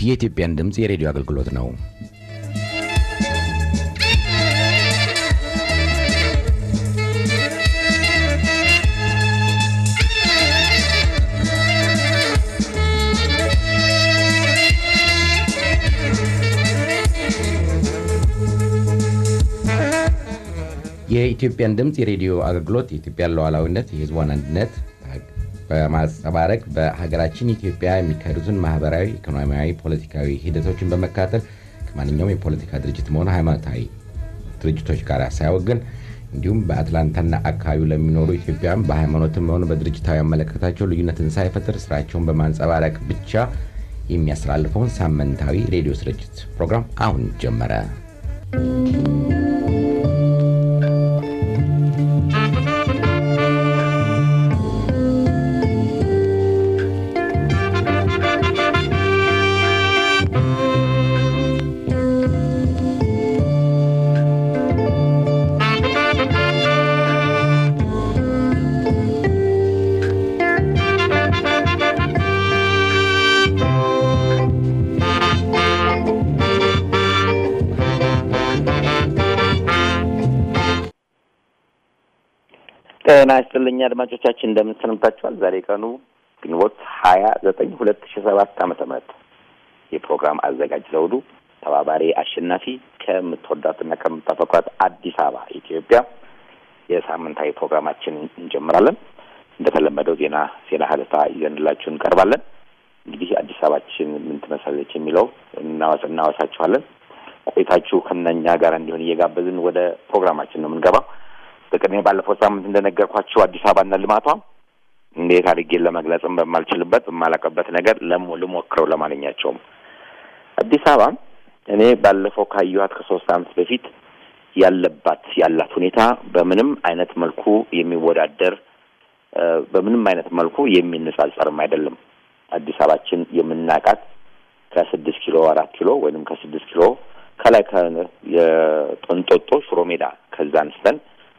የኢትዮጵያን ድምፅ የሬዲዮ አገልግሎት ነው። የኢትዮጵያን ድምፅ የሬዲዮ አገልግሎት የኢትዮጵያን ሉዓላዊነት፣ የሕዝቧን አንድነት በማንጸባረቅ በሀገራችን ኢትዮጵያ የሚካሄዱትን ማህበራዊ፣ ኢኮኖሚያዊ፣ ፖለቲካዊ ሂደቶችን በመካተል ከማንኛውም የፖለቲካ ድርጅትም ሆነ ሃይማኖታዊ ድርጅቶች ጋር ሳያወግን እንዲሁም በአትላንታና አካባቢው ለሚኖሩ ኢትዮጵያውያን በሃይማኖትም ሆነ በድርጅታዊ አመለካከታቸው ልዩነትን ሳይፈጥር ስራቸውን በማንጸባረቅ ብቻ የሚያስተላልፈውን ሳምንታዊ ሬዲዮ ስርጭት ፕሮግራም አሁን ጀመረ። ጤና ይስጥልኝ አድማጮቻችን፣ እንደምን ሰንብታችኋል? ዛሬ ቀኑ ግንቦት ሀያ ዘጠኝ ሁለት ሺ ሰባት ዓመተ ምህረት የፕሮግራም አዘጋጅ ዘውዱ፣ ተባባሪ አሸናፊ ከምትወዳትና ከምታፈቅሯት አዲስ አበባ ኢትዮጵያ የሳምንታዊ ፕሮግራማችን እንጀምራለን። እንደተለመደው ዜና ዜና ሀለታ ይዘንላችሁ እንቀርባለን። እንግዲህ አዲስ አበባችን ምን ትመስላለች የሚለው እናወስ እናወሳችኋለን። ቆይታችሁ ከነኛ ጋር እንዲሆን እየጋበዝን ወደ ፕሮግራማችን ነው የምንገባው። በቅድሚያ ባለፈው ሳምንት እንደነገርኳችሁ አዲስ አበባና ልማቷ እንዴት አድርጌን ለመግለጽም በማልችልበት በማላውቅበት ነገር ለሞ ልሞክረው። ለማንኛቸውም አዲስ አበባ እኔ ባለፈው ካየኋት ከሶስት ዓመት በፊት ያለባት ያላት ሁኔታ በምንም አይነት መልኩ የሚወዳደር በምንም አይነት መልኩ የሚነጻጸርም አይደለም። አዲስ አበባችን የምናውቃት ከስድስት ኪሎ አራት ኪሎ ወይንም ከስድስት ኪሎ ከላይ የጦንጦጦ ሽሮ ሜዳ ከዛ አንስተን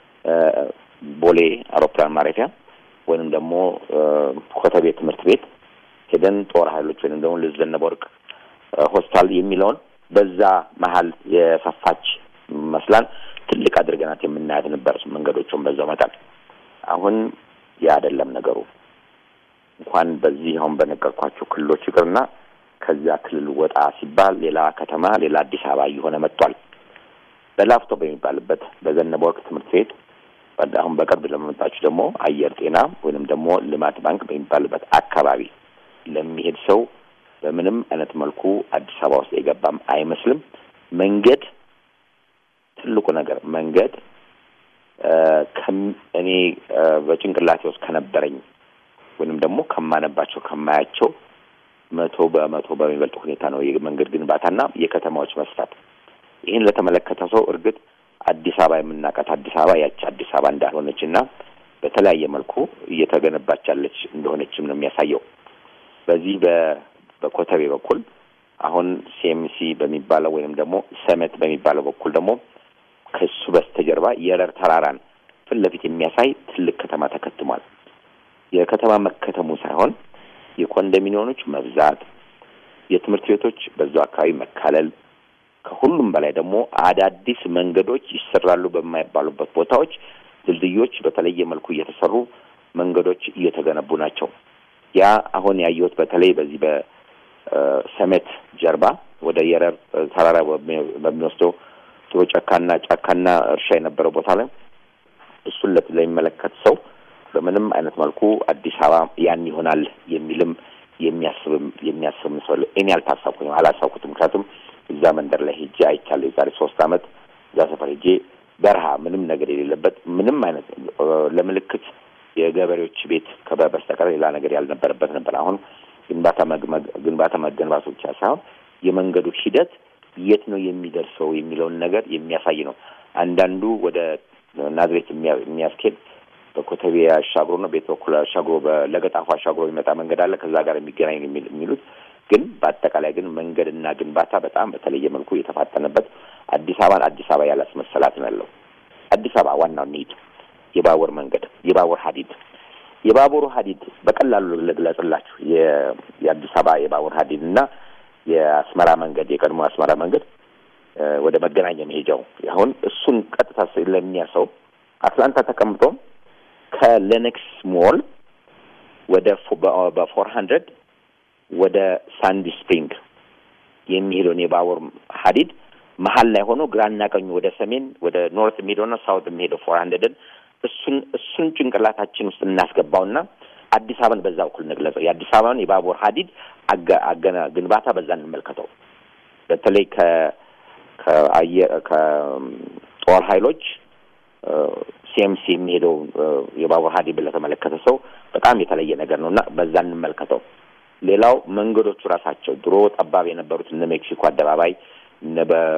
ቦሌ አውሮፕላን ማረፊያ ወይንም ደግሞ ኮተቤ ትምህርት ቤት ሄደን ጦር ኃይሎች ወይንም ደግሞ ልጅ ዘነበ ወርቅ ሆስፒታል የሚለውን በዛ መሀል የሰፋች መስላን ትልቅ አድርገናት የምናያት ነበር። መንገዶቹም በዛው መጠን አሁን ያ አይደለም ነገሩ። እንኳን በዚህ አሁን በነገርኳቸው ክልሎች ይቅርና ከዚያ ክልል ወጣ ሲባል ሌላ ከተማ ሌላ አዲስ አበባ እየሆነ መጥቷል። በላፍቶ በሚባልበት በዘነበ ወርቅ ትምህርት ቤት አሁን በቅርብ ለመመጣችሁ ደግሞ አየር ጤና ወይንም ደግሞ ልማት ባንክ በሚባልበት አካባቢ ለሚሄድ ሰው በምንም አይነት መልኩ አዲስ አበባ ውስጥ የገባም አይመስልም። መንገድ ትልቁ ነገር መንገድ እኔ በጭንቅላቴ ውስጥ ከነበረኝ ወይንም ደግሞ ከማነባቸው ከማያቸው መቶ በመቶ በሚበልጥ ሁኔታ ነው የመንገድ ግንባታና የከተማዎች መስፋት። ይህን ለተመለከተ ሰው እርግጥ አዲስ አበባ የምናውቃት አዲስ አበባ ያቺ አዲስ አበባ እንዳልሆነች እና በተለያየ መልኩ እየተገነባች ያለች እንደሆነችም ነው የሚያሳየው። በዚህ በኮተቤ በኩል አሁን ሲኤምሲ በሚባለው ወይንም ደግሞ ሰመት በሚባለው በኩል ደግሞ ከሱ በስተጀርባ የረር ተራራን ፊት ለፊት የሚያሳይ ትልቅ ከተማ ተከትሟል። የከተማ መከተሙ ሳይሆን የኮንዶሚኒየሞች መብዛት፣ የትምህርት ቤቶች በዛው አካባቢ መካለል ከሁሉም በላይ ደግሞ አዳዲስ መንገዶች ይሰራሉ በማይባሉበት ቦታዎች ድልድዮች በተለየ መልኩ እየተሰሩ መንገዶች እየተገነቡ ናቸው። ያ አሁን ያየሁት በተለይ በዚህ በሰሜት ጀርባ ወደ የረር ተራራ በሚወስደው ጥሩ ጫካና ጫካና እርሻ የነበረው ቦታ ላይ እሱን ለሚመለከት ሰው በምንም አይነት መልኩ አዲስ አበባ ያን ይሆናል የሚልም የሚያስብም የሚያስብም ሰው እኔ አልታሰብኩኝም አላሰብኩትም። ምክንያቱም እዛ መንደር ላይ ሄጄ አይቻለሁ። የዛሬ ሶስት አመት እዛ ሰፈር ሄጄ በረሃ ምንም ነገር የሌለበት ምንም አይነት ለምልክት የገበሬዎች ቤት በስተቀር ሌላ ነገር ያልነበረበት ነበር። አሁን ግንባታ ግንባታ መገንባቱ ብቻ ሳይሆን የመንገዱ ሂደት የት ነው የሚደርሰው የሚለውን ነገር የሚያሳይ ነው። አንዳንዱ ወደ ናዝሬት የሚያስኬድ በኮተቤ አሻግሮ ነው ቤት በኩል አሻግሮ በለገጣፉ አሻግሮ የሚመጣ መንገድ አለ ከዛ ጋር የሚገናኝ የሚሉት ግን በአጠቃላይ ግን መንገድና ግንባታ በጣም በተለየ መልኩ የተፋጠነበት አዲስ አበባን አዲስ አበባ ያላስመሰላት ነው ያለው። አዲስ አበባ ዋናው ኒድ የባቡር መንገድ፣ የባቡር ሀዲድ የባቡሩ ሀዲድ በቀላሉ ልግለጽላችሁ። የአዲስ አበባ የባቡር ሀዲድ እና የአስመራ መንገድ የቀድሞ አስመራ መንገድ ወደ መገናኛ መሄጃው አሁን እሱን ቀጥታ ለሚያሰው አትላንታ ተቀምጦ ከሌነክስ ሞል ወደ በፎር ሀንድረድ ወደ ሳንዲ ስፕሪንግ የሚሄደውን የባቡር ሀዲድ መሀል ላይ ሆኖ ግራና ቀኙ ወደ ሰሜን ወደ ኖርት የሚሄደውና ሳውት የሚሄደው ፎር ሀንድረድን እሱን እሱን ጭንቅላታችን ውስጥ እናስገባውና አዲስ አበባን በዛ በኩል እንግለጸው። የአዲስ አበባን የባቡር ሀዲድ አገና ግንባታ በዛ እንመልከተው። በተለይ ከ ከአየ ከጦር ኃይሎች ሲኤምሲ የሚሄደው የባቡር ሀዲድ ለተመለከተ ሰው በጣም የተለየ ነገር ነው እና በዛ እንመልከተው። ሌላው መንገዶቹ ራሳቸው ድሮ ጠባብ የነበሩት እነ ሜክሲኮ አደባባይ እነ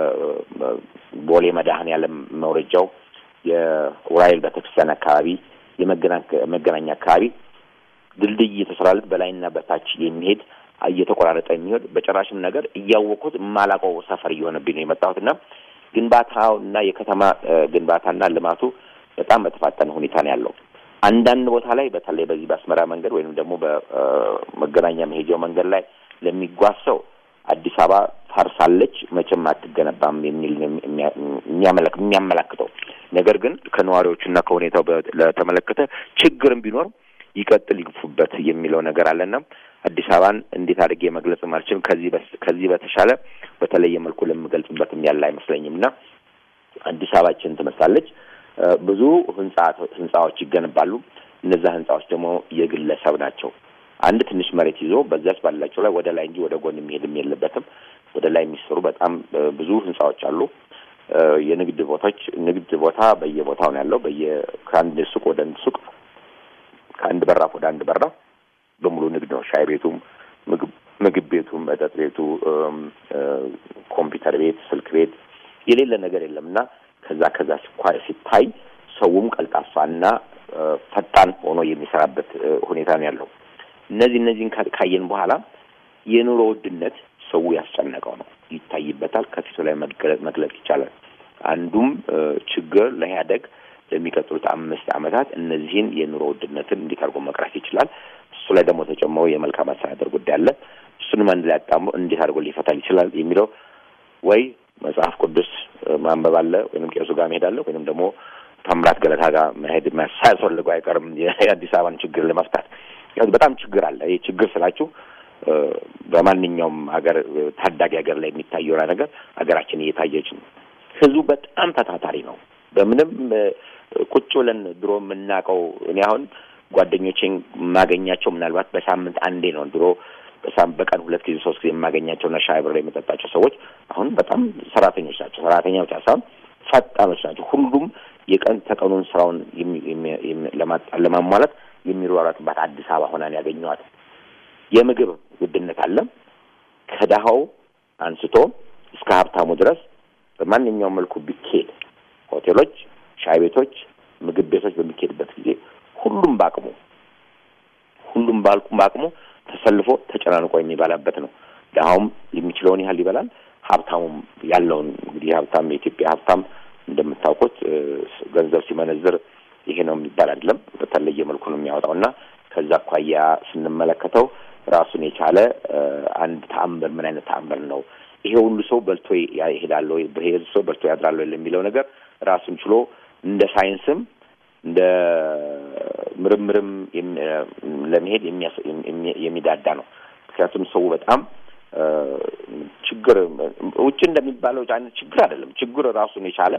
በቦሌ መድኃኔዓለም መውረጃው የኡራኤል ቤተክርስቲያን አካባቢ የመገናኛ አካባቢ ድልድይ እየተሰራለት በላይና በታች የሚሄድ እየተቆራረጠ የሚሄድ በጭራሽም ነገር እያወቅሁት የማላውቀው ሰፈር እየሆነብኝ ነው የመጣሁት እና ግንባታው እና የከተማ ግንባታና ልማቱ በጣም በተፋጠነ ሁኔታ ነው ያለው። አንዳንድ ቦታ ላይ በተለይ በዚህ በአስመራ መንገድ ወይም ደግሞ በመገናኛ መሄጃው መንገድ ላይ ለሚጓዝ ሰው አዲስ አበባ ፈርሳለች፣ መቼም አትገነባም የሚል የሚያመላክተው ነገር ግን ከነዋሪዎቹና ከሁኔታው ለተመለከተ ችግርም ቢኖር ይቀጥል ይግፉበት የሚለው ነገር አለና አዲስ አበባን እንዴት አድርጌ መግለጽ አልችልም። ከዚህ ከዚህ በተሻለ በተለየ መልኩ ለምገልጽበትም ያለ አይመስለኝም እና አዲስ አበባችን ትመስላለች። ብዙ ህንጻ ህንጻዎች ይገነባሉ። እነዛ ህንጻዎች ደግሞ የግለሰብ ናቸው። አንድ ትንሽ መሬት ይዞ በዛች ባላቸው ላይ ወደ ላይ እንጂ ወደ ጎን የሚሄድም የለበትም። ወደ ላይ የሚሰሩ በጣም ብዙ ህንጻዎች አሉ። የንግድ ቦታዎች ንግድ ቦታ በየቦታው ነው ያለው። በየ ከአንድ ሱቅ ወደ አንድ ሱቅ ከአንድ በራፍ ወደ አንድ በራፍ በሙሉ ንግድ ነው። ሻይ ቤቱም፣ ምግብ ምግብ ቤቱም፣ መጠጥ ቤቱ፣ ኮምፒውተር ቤት፣ ስልክ ቤት የሌለ ነገር የለም እና ከዛ ከዛ ሲታይ ሰውም ቀልጣፋና ፈጣን ሆኖ የሚሰራበት ሁኔታ ነው ያለው። እነዚህ እነዚህን ካየን በኋላ የኑሮ ውድነት ሰው ያስጨነቀው ነው ይታይበታል። ከፊቱ ላይ መግለጽ ይቻላል። አንዱም ችግር ለኢህአደግ ለሚቀጥሉት አምስት ዓመታት እነዚህን የኑሮ ውድነትን እንዴት አድርጎ መቅረፍ ይችላል። እሱ ላይ ደግሞ ተጨምሮ የመልካም አስተዳደር ጉዳይ አለ። እሱንም አንድ ላይ አጣምሮ እንዴት አድርጎ ሊፈታ ይችላል የሚለው ወይ መጽሐፍ ቅዱስ ማንበብ አለ ወይም ቄሱ ጋር መሄድ አለ ወይም ደግሞ ታምራት ገለታ ጋር መሄድ ሳያስፈልገው አይቀርም የአዲስ አበባን ችግር ለመፍታት። በጣም ችግር አለ። ይህ ችግር ስላችሁ በማንኛውም ሀገር ታዳጊ ሀገር ላይ የሚታየው ነገር ሀገራችን እየታየች ነው። ህዝቡ በጣም ተታታሪ ነው። በምንም ቁጭ ብለን ድሮ የምናውቀው እኔ አሁን ጓደኞቼን የማገኛቸው ምናልባት በሳምንት አንዴ ነው። ድሮ በቀን ሁለት ጊዜ ሶስት ጊዜ የማገኛቸውና ሻይ ብር የመጠጣቸው ሰዎች አሁን በጣም ሰራተኞች ናቸው። ሰራተኛ ብቻ ሳይሆን ፈጣኖች ናቸው። ሁሉም የቀን ተቀኑን ስራውን ለማሟላት የሚሯሯጥባት አዲስ አበባ ሆናን ያገኘዋት። የምግብ ውድነት አለ። ከድሀው አንስቶ እስከ ሀብታሙ ድረስ በማንኛውም መልኩ ቢካሄድ ሆቴሎች፣ ሻይ ቤቶች፣ ምግብ ቤቶች በሚካሄድበት ጊዜ ሁሉም በአቅሙ ሁሉም ባልኩም በአቅሙ ተሰልፎ ተጨናንቆ የሚበላበት ነው። ድሀውም የሚችለውን ያህል ይበላል። ሀብታሙም ያለውን እንግዲህ ሀብታም የኢትዮጵያ ሀብታም እንደምታውቁት ገንዘብ ሲመነዝር ይሄ ነው የሚባል አይደለም። በተለየ መልኩ ነው የሚያወጣው እና ከዛ አኳያ ስንመለከተው ራሱን የቻለ አንድ ተአምር ምን አይነት ተአምር ነው ይሄ ሁሉ ሰው በልቶ ይሄዳል ወይ ብሄር ሰው በልቶ ያድራል ወይ የሚለው ነገር ራሱን ችሎ እንደ ሳይንስም እንደ ምርምርም ለመሄድ የሚዳዳ ነው። ምክንያቱም ሰው በጣም ችግር ውጭ እንደሚባለው አይነት ችግር አይደለም። ችግር ራሱን የቻለ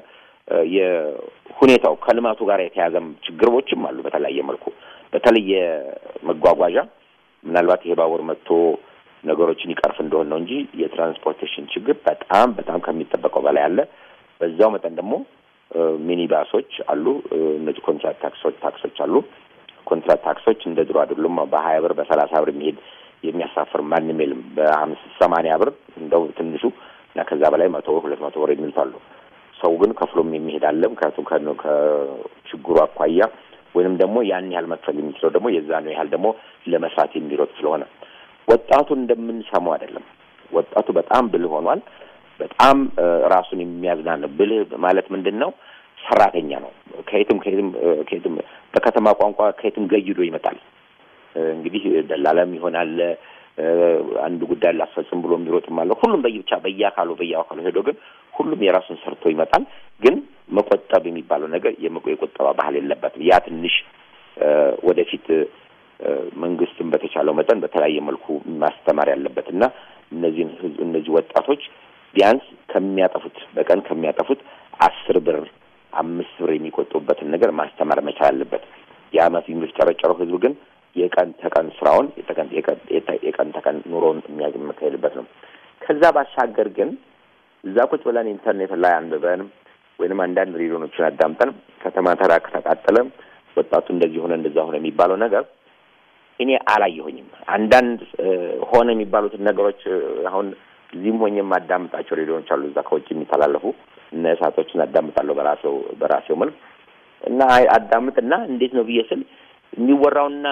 የሁኔታው ከልማቱ ጋር የተያዘም ችግሮችም አሉ። በተለያየ መልኩ በተለየ መጓጓዣ ምናልባት ይሄ ባቡር መጥቶ ነገሮችን ይቀርፍ እንደሆን ነው እንጂ የትራንስፖርቴሽን ችግር በጣም በጣም ከሚጠበቀው በላይ አለ። በዛው መጠን ደግሞ ሚኒባሶች አሉ። እነዚህ ኮንትራት ታክሶች ታክሶች አሉ። ኮንትራት ታክሶች እንደ ድሮ አይደሉም። በሀያ ብር በሰላሳ ብር የሚሄድ የሚያሳፍር ማንም የለም። በአምስት ሰማንያ ብር እንደው ትንሹ እና ከዛ በላይ መቶ ብር ሁለት መቶ ብር የሚሉት አሉ። ሰው ግን ከፍሎም የሚሄድ አለ። ምክንያቱም ከችግሩ አኳያ ወይንም ደግሞ ያን ያህል መክፈል የሚችለው ደግሞ የዛ ነው ያህል ደግሞ ለመስራት የሚሮጥ ስለሆነ ወጣቱን እንደምንሰማው አይደለም። ወጣቱ በጣም ብልህ ሆኗል። በጣም ራሱን የሚያዝናን ብልህ ማለት ምንድን ነው? ሰራተኛ ነው። ከየትም ከየትም ከየትም በከተማ ቋንቋ ከየትም ገይዶ ይመጣል። እንግዲህ ደላላም ይሆናል፣ አንድ ጉዳይ ላስፈጽም ብሎ የሚሮጥም አለ። ሁሉም በየብቻ በየአካሉ በየአካሉ ሄዶ ግን ሁሉም የራሱን ሰርቶ ይመጣል። ግን መቆጠብ የሚባለው ነገር የቁጠባ ባህል የለበትም። ያ ትንሽ ወደፊት መንግስትም በተቻለው መጠን በተለያየ መልኩ ማስተማር ያለበት እና እነዚህን ህዝብ እነዚህ ወጣቶች ቢያንስ ከሚያጠፉት በቀን ከሚያጠፉት አስር ብር አምስት ብር የሚቆጥቡበትን ነገር ማስተማር መቻል አለበት። የአመት የሚፍጨረጨረው ህዝብ ግን የቀን ተቀን ስራውን የቀን ተቀን ኑሮውን የሚያካሄድበት ነው። ከዛ ባሻገር ግን እዛ ቁጭ ብለን ኢንተርኔት ላይ አንብበን ወይንም አንዳንድ ሬዲዮኖችን አዳምጠን ከተማ ተራ ከተቃጠለ ወጣቱ እንደዚህ ሆነ እንደዛ ሆነ የሚባለው ነገር እኔ አላየሁኝም። አንዳንድ ሆነ የሚባሉትን ነገሮች አሁን እዚህም ሆኜ የማዳምጣቸው ሬዲዮኖች አሉ እዛ ከውጭ የሚተላለፉ እነ እሳቶችን አዳምጣለሁ በራሴው በራሴው መልክ እና አዳምጥና እንዴት ነው ብዬ ስል የሚወራውና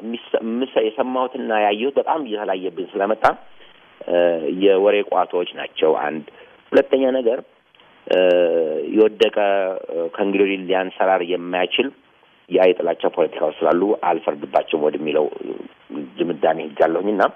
የሰማሁትና ያየሁት በጣም እየተለያየብኝ ስለመጣ የወሬ ቋቶዎች ናቸው። አንድ ሁለተኛ ነገር የወደቀ ከእንግዲህ ወዲህ ሊያንሰራር የማይችል ያ የጥላቻ ፖለቲካዎች ስላሉ አልፈርድባቸውም ወደሚለው ድምዳሜ ሄጃለሁኝ እና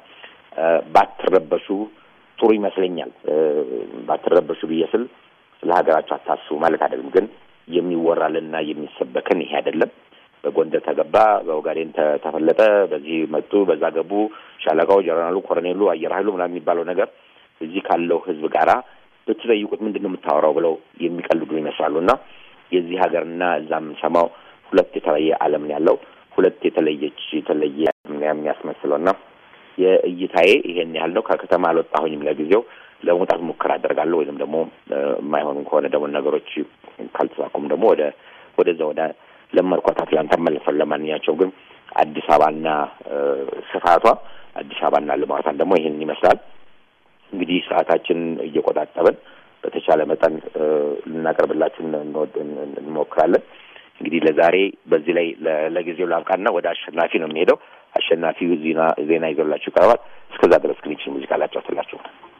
ባትረበሹ ጥሩ ይመስለኛል። ባትረበሹ ብዬ ስል ስለ ሀገራቸው አታስቡ ማለት አይደለም፣ ግን የሚወራልና የሚሰበክን ይሄ አይደለም። በጎንደር ተገባ፣ በኦጋዴን ተፈለጠ፣ በዚህ መጡ፣ በዛ ገቡ፣ ሻለቃው፣ ጀነራሉ፣ ኮሎኔሉ፣ አየር ኃይሉ ምናምን የሚባለው ነገር እዚህ ካለው ህዝብ ጋራ ብትጠይቁት ምንድን ነው የምታወራው ብለው የሚቀልዱ ይመስላሉ እና የዚህ ሀገርና እዛ የምንሰማው ሁለት የተለየ ዓለም ነው ያለው። ሁለት የተለየች የተለየ የሚያስመስለው እና የእይታዬ ይሄን ያህል ነው። ከከተማ አልወጣሁኝም ለጊዜው ለመውጣት ሙከራ አደርጋለሁ። ወይም ደግሞ የማይሆኑ ከሆነ ደግሞ ነገሮች ካልተሳኩም ደግሞ ወደ ወደዛ ወደ ለመርኳት አትላንታ መለሰን። ለማንኛቸው ግን አዲስ አበባና ስፋቷ አዲስ አበባና ልማቷን ደግሞ ይህን ይመስላል። እንግዲህ ሰዓታችን እየቆጣጠብን በተቻለ መጠን ልናቀርብላችሁ እንሞክራለን። እንግዲህ ለዛሬ በዚህ ላይ ለጊዜው ላብቃና ወደ አሸናፊ ነው የሚሄደው። አሸናፊው ዜና ዜና ይዞላችሁ ይቀርባል። እስከዛ ድረስ ግን ይችን ሙዚቃ ላጫውትላችሁ።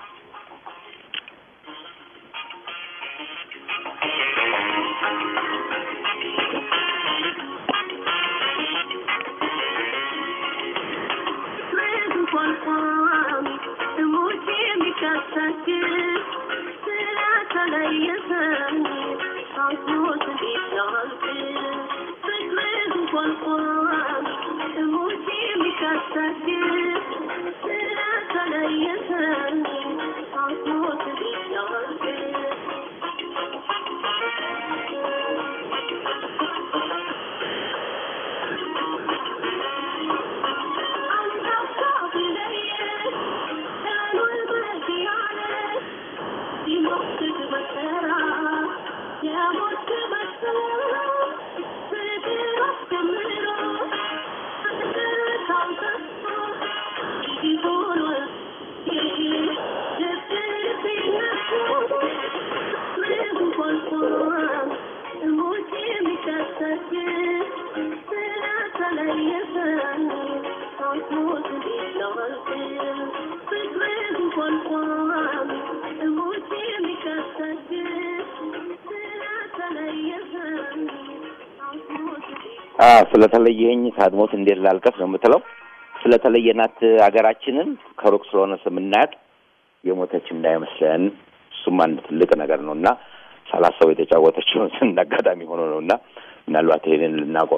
ስለተለየኝ ሳድሞት እንዴት ላልቀስ ነው የምትለው። ስለተለየናት ሀገራችንን ከሩቅ ስለሆነ ስምናያት የሞተች እንዳይመስለን እሱም አንድ ትልቅ ነገር ነው እና ሳላሰው የተጫወተችው እንደ አጋጣሚ ሆኖ ነው እና ምናልባት ይሄንን ልናውቀው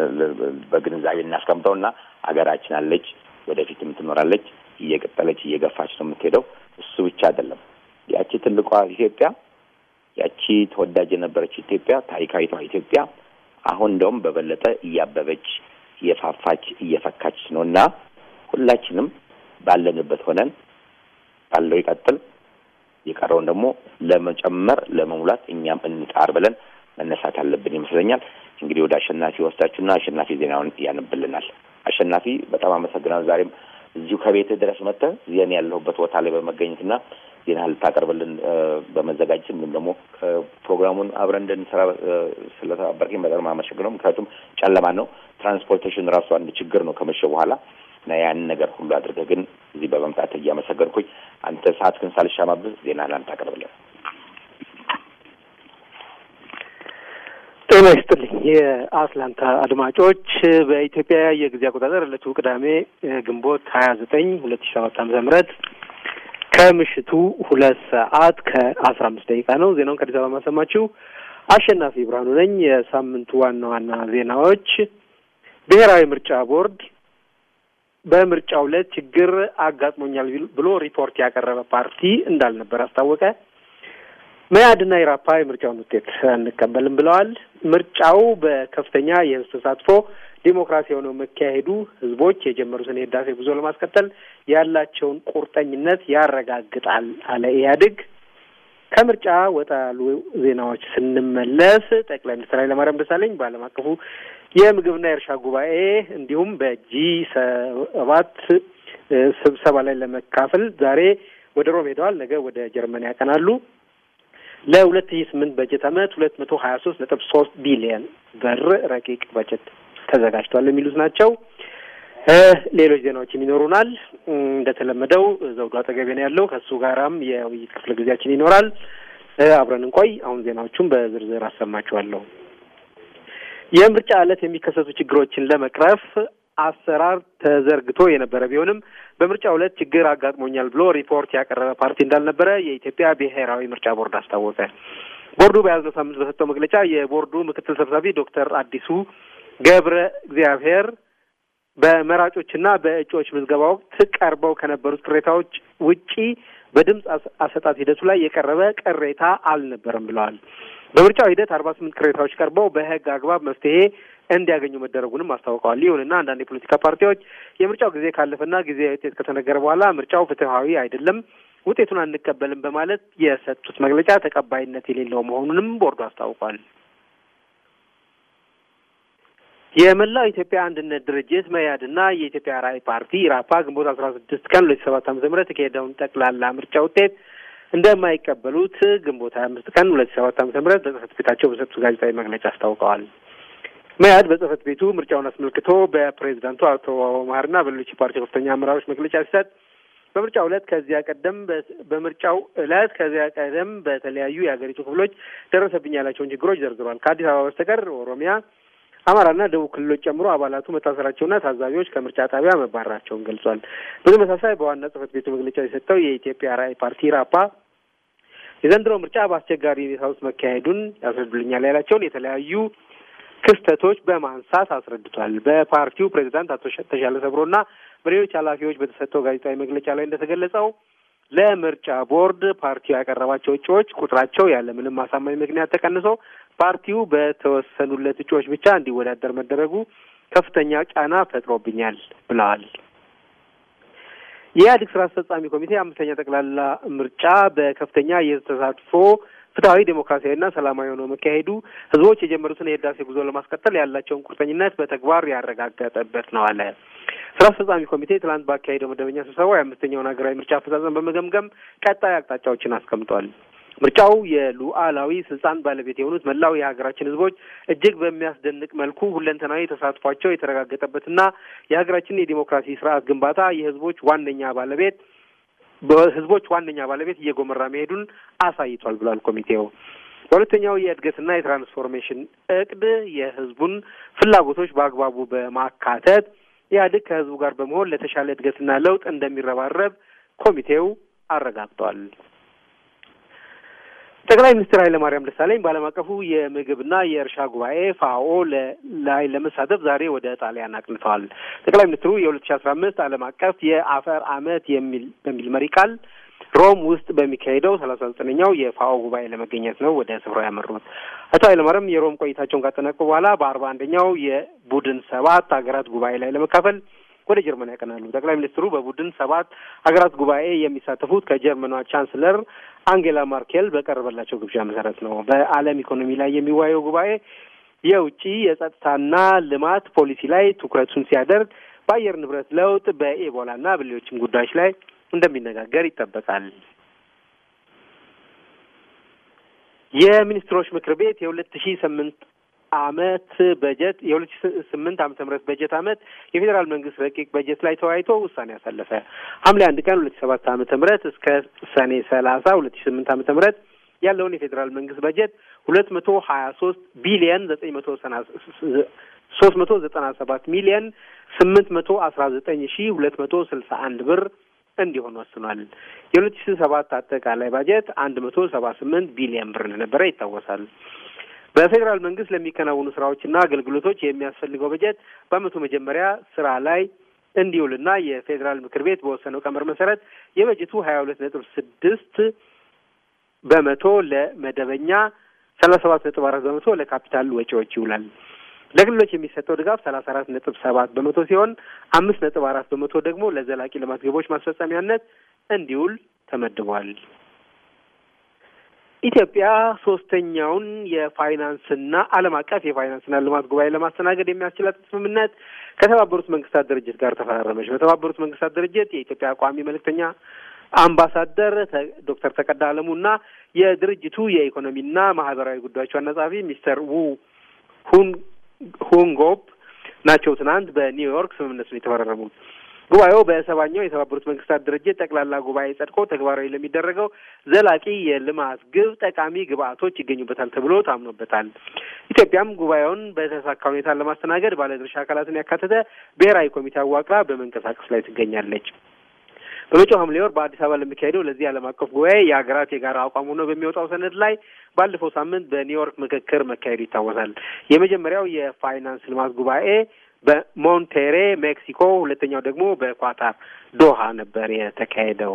በግንዛቤ እናስቀምጠው እና ሀገራችን አለች፣ ወደፊትም ትኖራለች፣ እየቀጠለች እየገፋች ነው የምትሄደው። እሱ ብቻ አይደለም ያቺ ትልቋ ኢትዮጵያ ያቺ ተወዳጅ የነበረች ኢትዮጵያ ታሪካዊቷ ኢትዮጵያ አሁን እንደውም በበለጠ እያበበች እየፋፋች እየፈካች ነው እና ሁላችንም ባለንበት ሆነን ባለው ይቀጥል የቀረውን ደግሞ ለመጨመር ለመሙላት እኛም እንጣር ብለን መነሳት አለብን ይመስለኛል። እንግዲህ ወደ አሸናፊ ወስዳችሁና አሸናፊ ዜናውን ያነብልናል። አሸናፊ በጣም አመሰግናለሁ። ዛሬም እዚሁ ከቤትህ ድረስ መጥተህ ዜና ያለሁበት ቦታ ላይ በመገኘትና ዜና ልታቀርብልን በመዘጋጀት እንዲሁም ደግሞ ከፕሮግራሙን አብረን እንድንሰራ ስለተባበርከኝ በጣም አመሰግነው። ምክንያቱም ጨለማ ነው፣ ትራንስፖርቴሽን ራሱ አንድ ችግር ነው ከመሸ በኋላ እና ያንን ነገር ሁሉ አድርገህ ግን እዚህ በመምጣት እያመሰገንኩኝ አንተ ሰዓት ግን ሳልሻማብህ ዜና ላንተ አቀርብልን። ጤና ይስጥልኝ የአትላንታ አድማጮች። በኢትዮጵያ የጊዜ አቆጣጠር ዕለቱ ቅዳሜ ግንቦት ሀያ ዘጠኝ ሁለት ሺ ሰባት ዓመተ ምህረት ከምሽቱ ሁለት ሰዓት ከአስራ አምስት ደቂቃ ነው። ዜናውን ከአዲስ አበባ ማሰማችሁ አሸናፊ ብርሃኑ ነኝ። የሳምንቱ ዋና ዋና ዜናዎች ብሔራዊ ምርጫ ቦርድ በምርጫው ዕለት ችግር አጋጥሞኛል ብሎ ሪፖርት ያቀረበ ፓርቲ እንዳልነበር አስታወቀ። መያድና ኢራፓ የምርጫውን ውጤት አንቀበልም ብለዋል። ምርጫው በከፍተኛ የሕዝብ ተሳትፎ ዲሞክራሲ የሆነው መካሄዱ ሕዝቦች የጀመሩትን የህዳሴ ጉዞ ለማስቀጠል ያላቸውን ቁርጠኝነት ያረጋግጣል አለ ኢህአዴግ። ከምርጫ ወጣ ያሉ ዜናዎች ስንመለስ ጠቅላይ ሚኒስትር ኃይለማርያም ደሳለኝ በዓለም አቀፉ የምግብና የእርሻ ጉባኤ እንዲሁም በጂ ሰባት ስብሰባ ላይ ለመካፈል ዛሬ ወደ ሮም ሄደዋል። ነገ ወደ ጀርመን ያቀናሉ። ለሁለት ሺህ ስምንት በጀት ዓመት ሁለት መቶ ሀያ ሶስት ነጥብ ሶስት ቢሊየን ብር ረቂቅ በጀት ተዘጋጅቷል የሚሉት ናቸው። ሌሎች ዜናዎችም ይኖሩናል። እንደተለመደው ዘውዱ አጠገቤ ነው ያለው። ከእሱ ጋራም የውይይት ክፍለ ጊዜያችን ይኖራል። አብረን እንቆይ። አሁን ዜናዎቹን በዝርዝር አሰማችኋለሁ። የምርጫ ዕለት የሚከሰቱ ችግሮችን ለመቅረፍ አሰራር ተዘርግቶ የነበረ ቢሆንም በምርጫው ዕለት ችግር አጋጥሞኛል ብሎ ሪፖርት ያቀረበ ፓርቲ እንዳልነበረ የኢትዮጵያ ብሔራዊ ምርጫ ቦርድ አስታወቀ። ቦርዱ በያዝነው ሳምንት በሰጠው መግለጫ የቦርዱ ምክትል ሰብሳቢ ዶክተር አዲሱ ገብረ እግዚአብሔር በመራጮችና በእጩዎች ምዝገባ ወቅት ቀርበው ከነበሩት ቅሬታዎች ውጪ በድምፅ አሰጣጥ ሂደቱ ላይ የቀረበ ቅሬታ አልነበረም ብለዋል። በምርጫው ሂደት አርባ ስምንት ቅሬታዎች ቀርበው በሕግ አግባብ መፍትሄ እንዲያገኙ መደረጉንም አስታውቀዋል። ይሁንና አንዳንድ የፖለቲካ ፓርቲዎች የምርጫው ጊዜ ካለፈና ጊዜያዊ ውጤት ከተነገረ በኋላ ምርጫው ፍትሐዊ አይደለም፣ ውጤቱን አንቀበልም በማለት የሰጡት መግለጫ ተቀባይነት የሌለው መሆኑንም ቦርዱ አስታውቋል። የመላው ኢትዮጵያ አንድነት ድርጅት መያድና የኢትዮጵያ ራዕይ ፓርቲ ኢራፓ ግንቦት አስራ ስድስት ቀን ሁለት ሺ ሰባት ዓመተ ምህረት የተካሄደውን ጠቅላላ ምርጫ ውጤት እንደማይቀበሉት ግንቦት ሀያ አምስት ቀን ሁለት ሺ ሰባት ዓመተ ምህረት በጽህፈት ቤታቸው በሰጡት ጋዜጣዊ መግለጫ አስታውቀዋል። መያድ በጽህፈት ቤቱ ምርጫውን አስመልክቶ በፕሬዚዳንቱ አቶ መሀርና በሌሎች የፓርቲ ከፍተኛ አመራሮች መግለጫ ሲሰጥ በምርጫው ዕለት ከዚያ ቀደም በምርጫው ዕለት ከዚያ ቀደም በተለያዩ የሀገሪቱ ክፍሎች ደረሰብኝ ያላቸውን ችግሮች ዘርዝሯል። ከአዲስ አበባ በስተቀር ኦሮሚያ፣ አማራና ደቡብ ክልሎች ጨምሮ አባላቱ መታሰራቸውና ታዛቢዎች ከምርጫ ጣቢያ መባረራቸውን ገልጿል። በተመሳሳይ በዋና ጽህፈት ቤቱ መግለጫ የሰጠው የኢትዮጵያ ራዕይ ፓርቲ ኢራፓ የዘንድሮ ምርጫ በአስቸጋሪ ሁኔታ ውስጥ መካሄዱን ያስረዱልኛል ያላቸውን የተለያዩ ክስተቶች በማንሳት አስረድቷል። በፓርቲው ፕሬዚዳንት አቶ ተሻለ ሰብሮና በሌሎች ኃላፊዎች በተሰጠው ጋዜጣዊ መግለጫ ላይ እንደተገለጸው ለምርጫ ቦርድ ፓርቲው ያቀረባቸው እጩዎች ቁጥራቸው ያለምንም አሳማኝ ምክንያት ተቀንሶ ፓርቲው በተወሰኑለት እጩዎች ብቻ እንዲወዳደር መደረጉ ከፍተኛ ጫና ፈጥሮብኛል ብለዋል። የኢህአዴግ ስራ አስፈጻሚ ኮሚቴ አምስተኛ ጠቅላላ ምርጫ በከፍተኛ የህዝብ ተሳትፎ ፍትሐዊ ዴሞክራሲያዊና ሰላማዊ ሆኖ መካሄዱ ህዝቦች የጀመሩትን የህዳሴ ጉዞ ለማስቀጠል ያላቸውን ቁርጠኝነት በተግባር ያረጋገጠበት ነው አለ። ስራ አስፈጻሚ ኮሚቴ ትናንት ባካሄደው መደበኛ ስብሰባ የአምስተኛውን ሀገራዊ ምርጫ አፈጻጸም በመገምገም ቀጣይ አቅጣጫዎችን አስቀምጧል። ምርጫው የሉዓላዊ ስልጣን ባለቤት የሆኑት መላው የሀገራችን ህዝቦች እጅግ በሚያስደንቅ መልኩ ሁለንተናዊ ተሳትፏቸው የተረጋገጠበትና የሀገራችን የዲሞክራሲ ስርዓት ግንባታ የህዝቦች ዋነኛ ባለቤት በህዝቦች ዋነኛ ባለቤት እየጎመራ መሄዱን አሳይቷል ብሏል ኮሚቴው። በሁለተኛው የእድገትና የትራንስፎርሜሽን እቅድ የህዝቡን ፍላጎቶች በአግባቡ በማካተት ኢህአዴግ ከህዝቡ ጋር በመሆን ለተሻለ እድገትና ለውጥ እንደሚረባረብ ኮሚቴው አረጋግጧል። ጠቅላይ ሚኒስትር ኃይለማርያም ደሳለኝ በዓለም አቀፉ የምግብና የእርሻ ጉባኤ ፋኦ ላይ ለመሳተፍ ዛሬ ወደ ጣሊያን አቅንተዋል። ጠቅላይ ሚኒስትሩ የሁለት ሺ አስራ አምስት ዓለም አቀፍ የአፈር አመት የሚል በሚል መሪ ቃል ሮም ውስጥ በሚካሄደው ሰላሳ ዘጠነኛው የፋኦ ጉባኤ ለመገኘት ነው ወደ ስፍራው ያመሩት። አቶ ኃይለማርያም የሮም ቆይታቸውን ካጠናቀቁ በኋላ በአርባ አንደኛው የቡድን ሰባት ሀገራት ጉባኤ ላይ ለመካፈል ወደ ጀርመን ያቀናሉ። ጠቅላይ ሚኒስትሩ በቡድን ሰባት ሀገራት ጉባኤ የሚሳተፉት ከጀርመኗ ቻንስለር አንጌላ ማርኬል በቀረበላቸው ግብዣ መሰረት ነው። በዓለም ኢኮኖሚ ላይ የሚወያየው ጉባኤ የውጭ የጸጥታና ልማት ፖሊሲ ላይ ትኩረቱን ሲያደርግ በአየር ንብረት ለውጥ፣ በኤቦላና በሌሎችም ጉዳዮች ላይ እንደሚነጋገር ይጠበቃል። የሚኒስትሮች ምክር ቤት የሁለት ሺ ስምንት አመት በጀት የሁለት ሺ ስምንት ዓመተ ምህረት በጀት አመት የፌዴራል መንግስት ረቂቅ በጀት ላይ ተወያይቶ ውሳኔ ያሳለፈ ሐምሌ አንድ ቀን ሁለት ሺ ሰባት ዓመተ ምህረት እስከ ሰኔ ሰላሳ ሁለት ሺ ስምንት ዓመተ ምህረት ያለውን የፌዴራል መንግስት በጀት ሁለት መቶ ሀያ ሶስት ቢሊየን ዘጠኝ መቶ ሶስት መቶ ዘጠና ሰባት ሚሊየን ስምንት መቶ አስራ ዘጠኝ ሺ ሁለት መቶ ስልሳ አንድ ብር እንዲሆን ወስኗል። የሁለት ሺ ሰባት አጠቃላይ ባጀት አንድ መቶ ሰባ ስምንት ቢሊየን ብር እንደነበረ ይታወሳል። በፌዴራል መንግስት ለሚከናወኑ ስራዎችና አገልግሎቶች የሚያስፈልገው በጀት በአመቱ መጀመሪያ ስራ ላይ እንዲውልና የፌዴራል ምክር ቤት በወሰነው ቀመር መሰረት የበጀቱ ሀያ ሁለት ነጥብ ስድስት በመቶ ለመደበኛ ሰላሳ ሰባት ነጥብ አራት በመቶ ለካፒታል ወጪዎች ይውላል። ለክልሎች የሚሰጠው ድጋፍ ሰላሳ አራት ነጥብ ሰባት በመቶ ሲሆን አምስት ነጥብ አራት በመቶ ደግሞ ለዘላቂ ልማት ግቦች ማስፈጸሚያነት እንዲውል ተመድቧል። ኢትዮጵያ ሶስተኛውን የፋይናንስና ዓለም አቀፍ የፋይናንስና ልማት ጉባኤ ለማስተናገድ የሚያስችላት ስምምነት ከተባበሩት መንግስታት ድርጅት ጋር ተፈራረመች። በተባበሩት መንግስታት ድርጅት የኢትዮጵያ ቋሚ መልእክተኛ አምባሳደር ዶክተር ተቀዳ አለሙና የድርጅቱ የኢኮኖሚና ማህበራዊ ጉዳዮች ዋና ጸሐፊ ሚስተር ዉ ሁን ሁንጎፕ ናቸው ትናንት በኒውዮርክ ስምምነቱን የተፈራረሙት። ጉባኤው በሰባኛው የተባበሩት መንግስታት ድርጅት ጠቅላላ ጉባኤ ጸድቆ ተግባራዊ ለሚደረገው ዘላቂ የልማት ግብ ጠቃሚ ግብአቶች ይገኙበታል ተብሎ ታምኖበታል። ኢትዮጵያም ጉባኤውን በተሳካ ሁኔታ ለማስተናገድ ባለድርሻ አካላትን ያካተተ ብሔራዊ ኮሚቴ አዋቅራ በመንቀሳቀስ ላይ ትገኛለች። በመጪው ሐምሌ ወር በአዲስ አበባ ለሚካሄደው ለዚህ ዓለም አቀፍ ጉባኤ የሀገራት የጋራ አቋም ሆኖ በሚወጣው ሰነድ ላይ ባለፈው ሳምንት በኒውዮርክ ምክክር መካሄዱ ይታወሳል። የመጀመሪያው የፋይናንስ ልማት ጉባኤ በሞንቴሬ ሜክሲኮ፣ ሁለተኛው ደግሞ በኳታር ዶሃ ነበር የተካሄደው።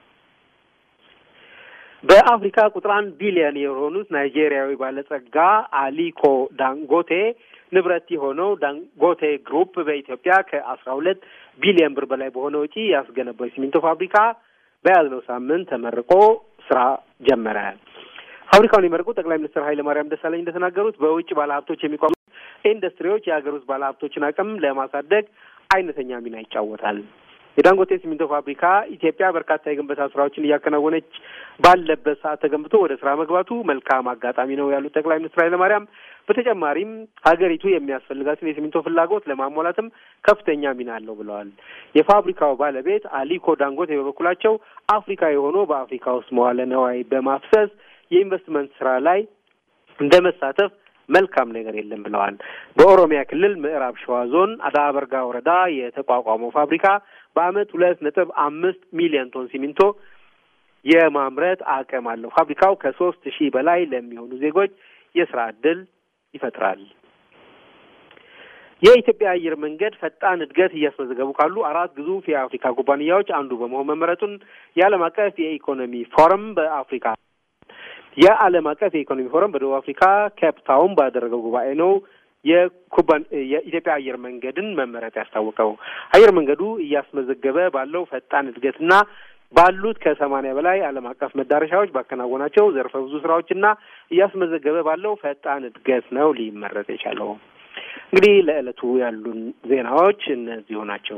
በአፍሪካ ቁጥር አንድ ቢሊዮን የሆኑት ናይጄሪያዊ ባለጸጋ አሊኮ ዳንጎቴ ንብረት የሆነው ዳንጎቴ ግሩፕ በኢትዮጵያ ከአስራ ሁለት ቢሊዮን ብር በላይ በሆነ ወጪ ያስገነባው የሲሚንቶ ፋብሪካ በያዝነው ሳምንት ተመርቆ ስራ ጀመረ። ፋብሪካውን የመረቁት ጠቅላይ ሚኒስትር ኃይለ ማርያም ደሳለኝ እንደተናገሩት በውጭ ባለሀብቶች የሚቋሙት ኢንዱስትሪዎች የሀገር ውስጥ ባለሀብቶችን አቅም ለማሳደግ አይነተኛ ሚና ይጫወታል። የዳንጎቴ ሲሚንቶ ፋብሪካ ኢትዮጵያ በርካታ የግንባታ ስራዎችን እያከናወነች ባለበት ሰዓት ተገንብቶ ወደ ስራ መግባቱ መልካም አጋጣሚ ነው ያሉት ጠቅላይ ሚኒስትር ኃይለማርያም በተጨማሪም ሀገሪቱ የሚያስፈልጋትን የሲሚንቶ ፍላጎት ለማሟላትም ከፍተኛ ሚና አለው ብለዋል። የፋብሪካው ባለቤት አሊኮ ዳንጎቴ በበኩላቸው አፍሪካ የሆነው በአፍሪካ ውስጥ መዋለ ነዋይ በማፍሰስ የኢንቨስትመንት ስራ ላይ እንደ መሳተፍ መልካም ነገር የለም ብለዋል። በኦሮሚያ ክልል ምዕራብ ሸዋ ዞን አዳበርጋ ወረዳ የተቋቋመው ፋብሪካ በአመት ሁለት ነጥብ አምስት ሚሊዮን ቶን ሲሚንቶ የማምረት አቅም አለው። ፋብሪካው ከሶስት ሺህ በላይ ለሚሆኑ ዜጎች የስራ እድል ይፈጥራል። የኢትዮጵያ አየር መንገድ ፈጣን እድገት እያስመዘገቡ ካሉ አራት ግዙፍ የአፍሪካ ኩባንያዎች አንዱ በመሆን መመረጡን የዓለም አቀፍ የኢኮኖሚ ፎረም በአፍሪካ የዓለም አቀፍ የኢኮኖሚ ፎረም በደቡብ አፍሪካ ኬፕ ታውን ባደረገው ጉባኤ ነው የኩባን የኢትዮጵያ አየር መንገድን መመረጥ ያስታወቀው። አየር መንገዱ እያስመዘገበ ባለው ፈጣን እድገትና ባሉት ከሰማኒያ በላይ ዓለም አቀፍ መዳረሻዎች ባከናወናቸው ዘርፈ ብዙ ስራዎችና እያስመዘገበ ባለው ፈጣን እድገት ነው ሊመረጥ የቻለው። እንግዲህ ለዕለቱ ያሉን ዜናዎች እነዚሁ ናቸው።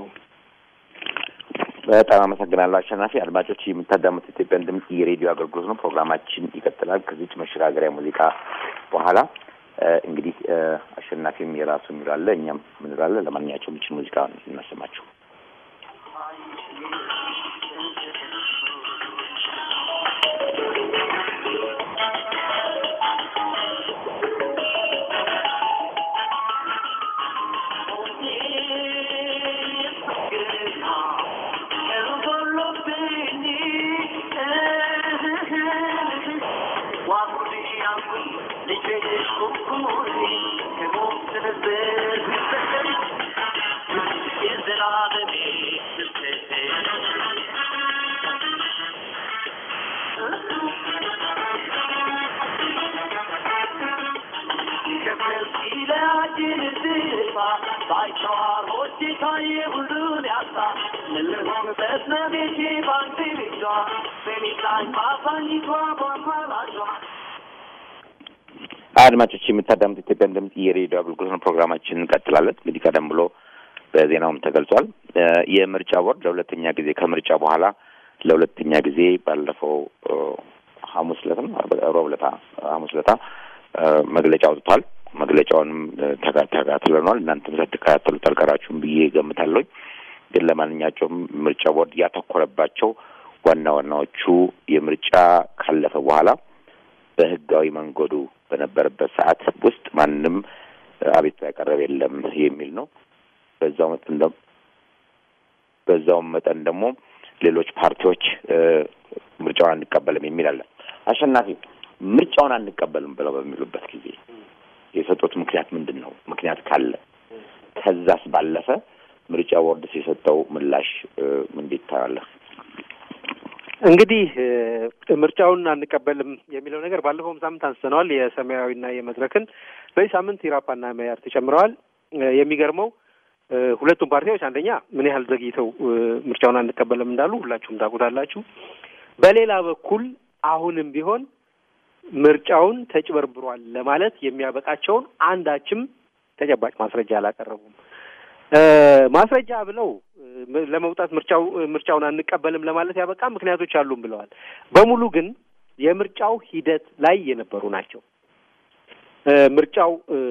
በጣም አመሰግናለሁ አሸናፊ። አድማጮች የምታዳምጡት ኢትዮጵያን ድምጽ የሬዲዮ አገልግሎት ነው። ፕሮግራማችን ይቀጥላል። ከዚች መሸጋገሪያ ሙዚቃ በኋላ እንግዲህ አሸናፊም የራሱ የሚላለ እኛም ምንላለ። ለማንኛቸውም ይችን ሙዚቃ እናሰማችሁ። አድማጮች የምታዳምጡት ኢትዮጵያን ድምጽ የሬዲዮ አገልግሎት ነው። ፕሮግራማችን እንቀጥላለን። እንግዲህ ቀደም ብሎ በዜናውም ተገልጿል። የምርጫ ቦርድ ለሁለተኛ ጊዜ ከምርጫ በኋላ ለሁለተኛ ጊዜ ባለፈው ሐሙስ ዕለት ነው ሮብ ዕለት ሐሙስ ዕለት መግለጫ አውጥቷል። መግለጫውንም ተከታትለናል። እናንተም ሳትከታተሉት አልቀራችሁም ብዬ ገምታለሁኝ። ግን ለማንኛቸውም ምርጫ ቦርድ ያተኮረባቸው ዋና ዋናዎቹ የምርጫ ካለፈ በኋላ በህጋዊ መንገዱ በነበረበት ሰዓት ውስጥ ማንም አቤቱታ ያቀረበ የለም የሚል ነው። በዛው መጠን ደግሞ በዛውም መጠን ደግሞ ሌሎች ፓርቲዎች ምርጫውን አንቀበልም የሚል አለ። አሸናፊ ምርጫውን አንቀበልም ብለው በሚሉበት ጊዜ የሰጡት ምክንያት ምንድን ነው? ምክንያት ካለ ከዛስ ባለፈ ምርጫ ቦርድስ የሰጠው ምላሽ እንዴት ታያለህ? እንግዲህ ምርጫውን አንቀበልም የሚለው ነገር ባለፈውም ሳምንት አንስተነዋል። የሰማያዊና የመድረክን በዚህ ሳምንት ኢራፓና መያድ ተጨምረዋል። የሚገርመው ሁለቱም ፓርቲዎች አንደኛ ምን ያህል ዘግይተው ምርጫውን አንቀበልም እንዳሉ ሁላችሁም ታውቁታላችሁ። በሌላ በኩል አሁንም ቢሆን ምርጫውን ተጭበርብሯል ለማለት የሚያበቃቸውን አንዳችም ተጨባጭ ማስረጃ አላቀረቡም። ማስረጃ ብለው ለመውጣት ምርጫው ምርጫውን አንቀበልም ለማለት ያበቃ ምክንያቶች አሉም ብለዋል። በሙሉ ግን የምርጫው ሂደት ላይ የነበሩ ናቸው። ምርጫው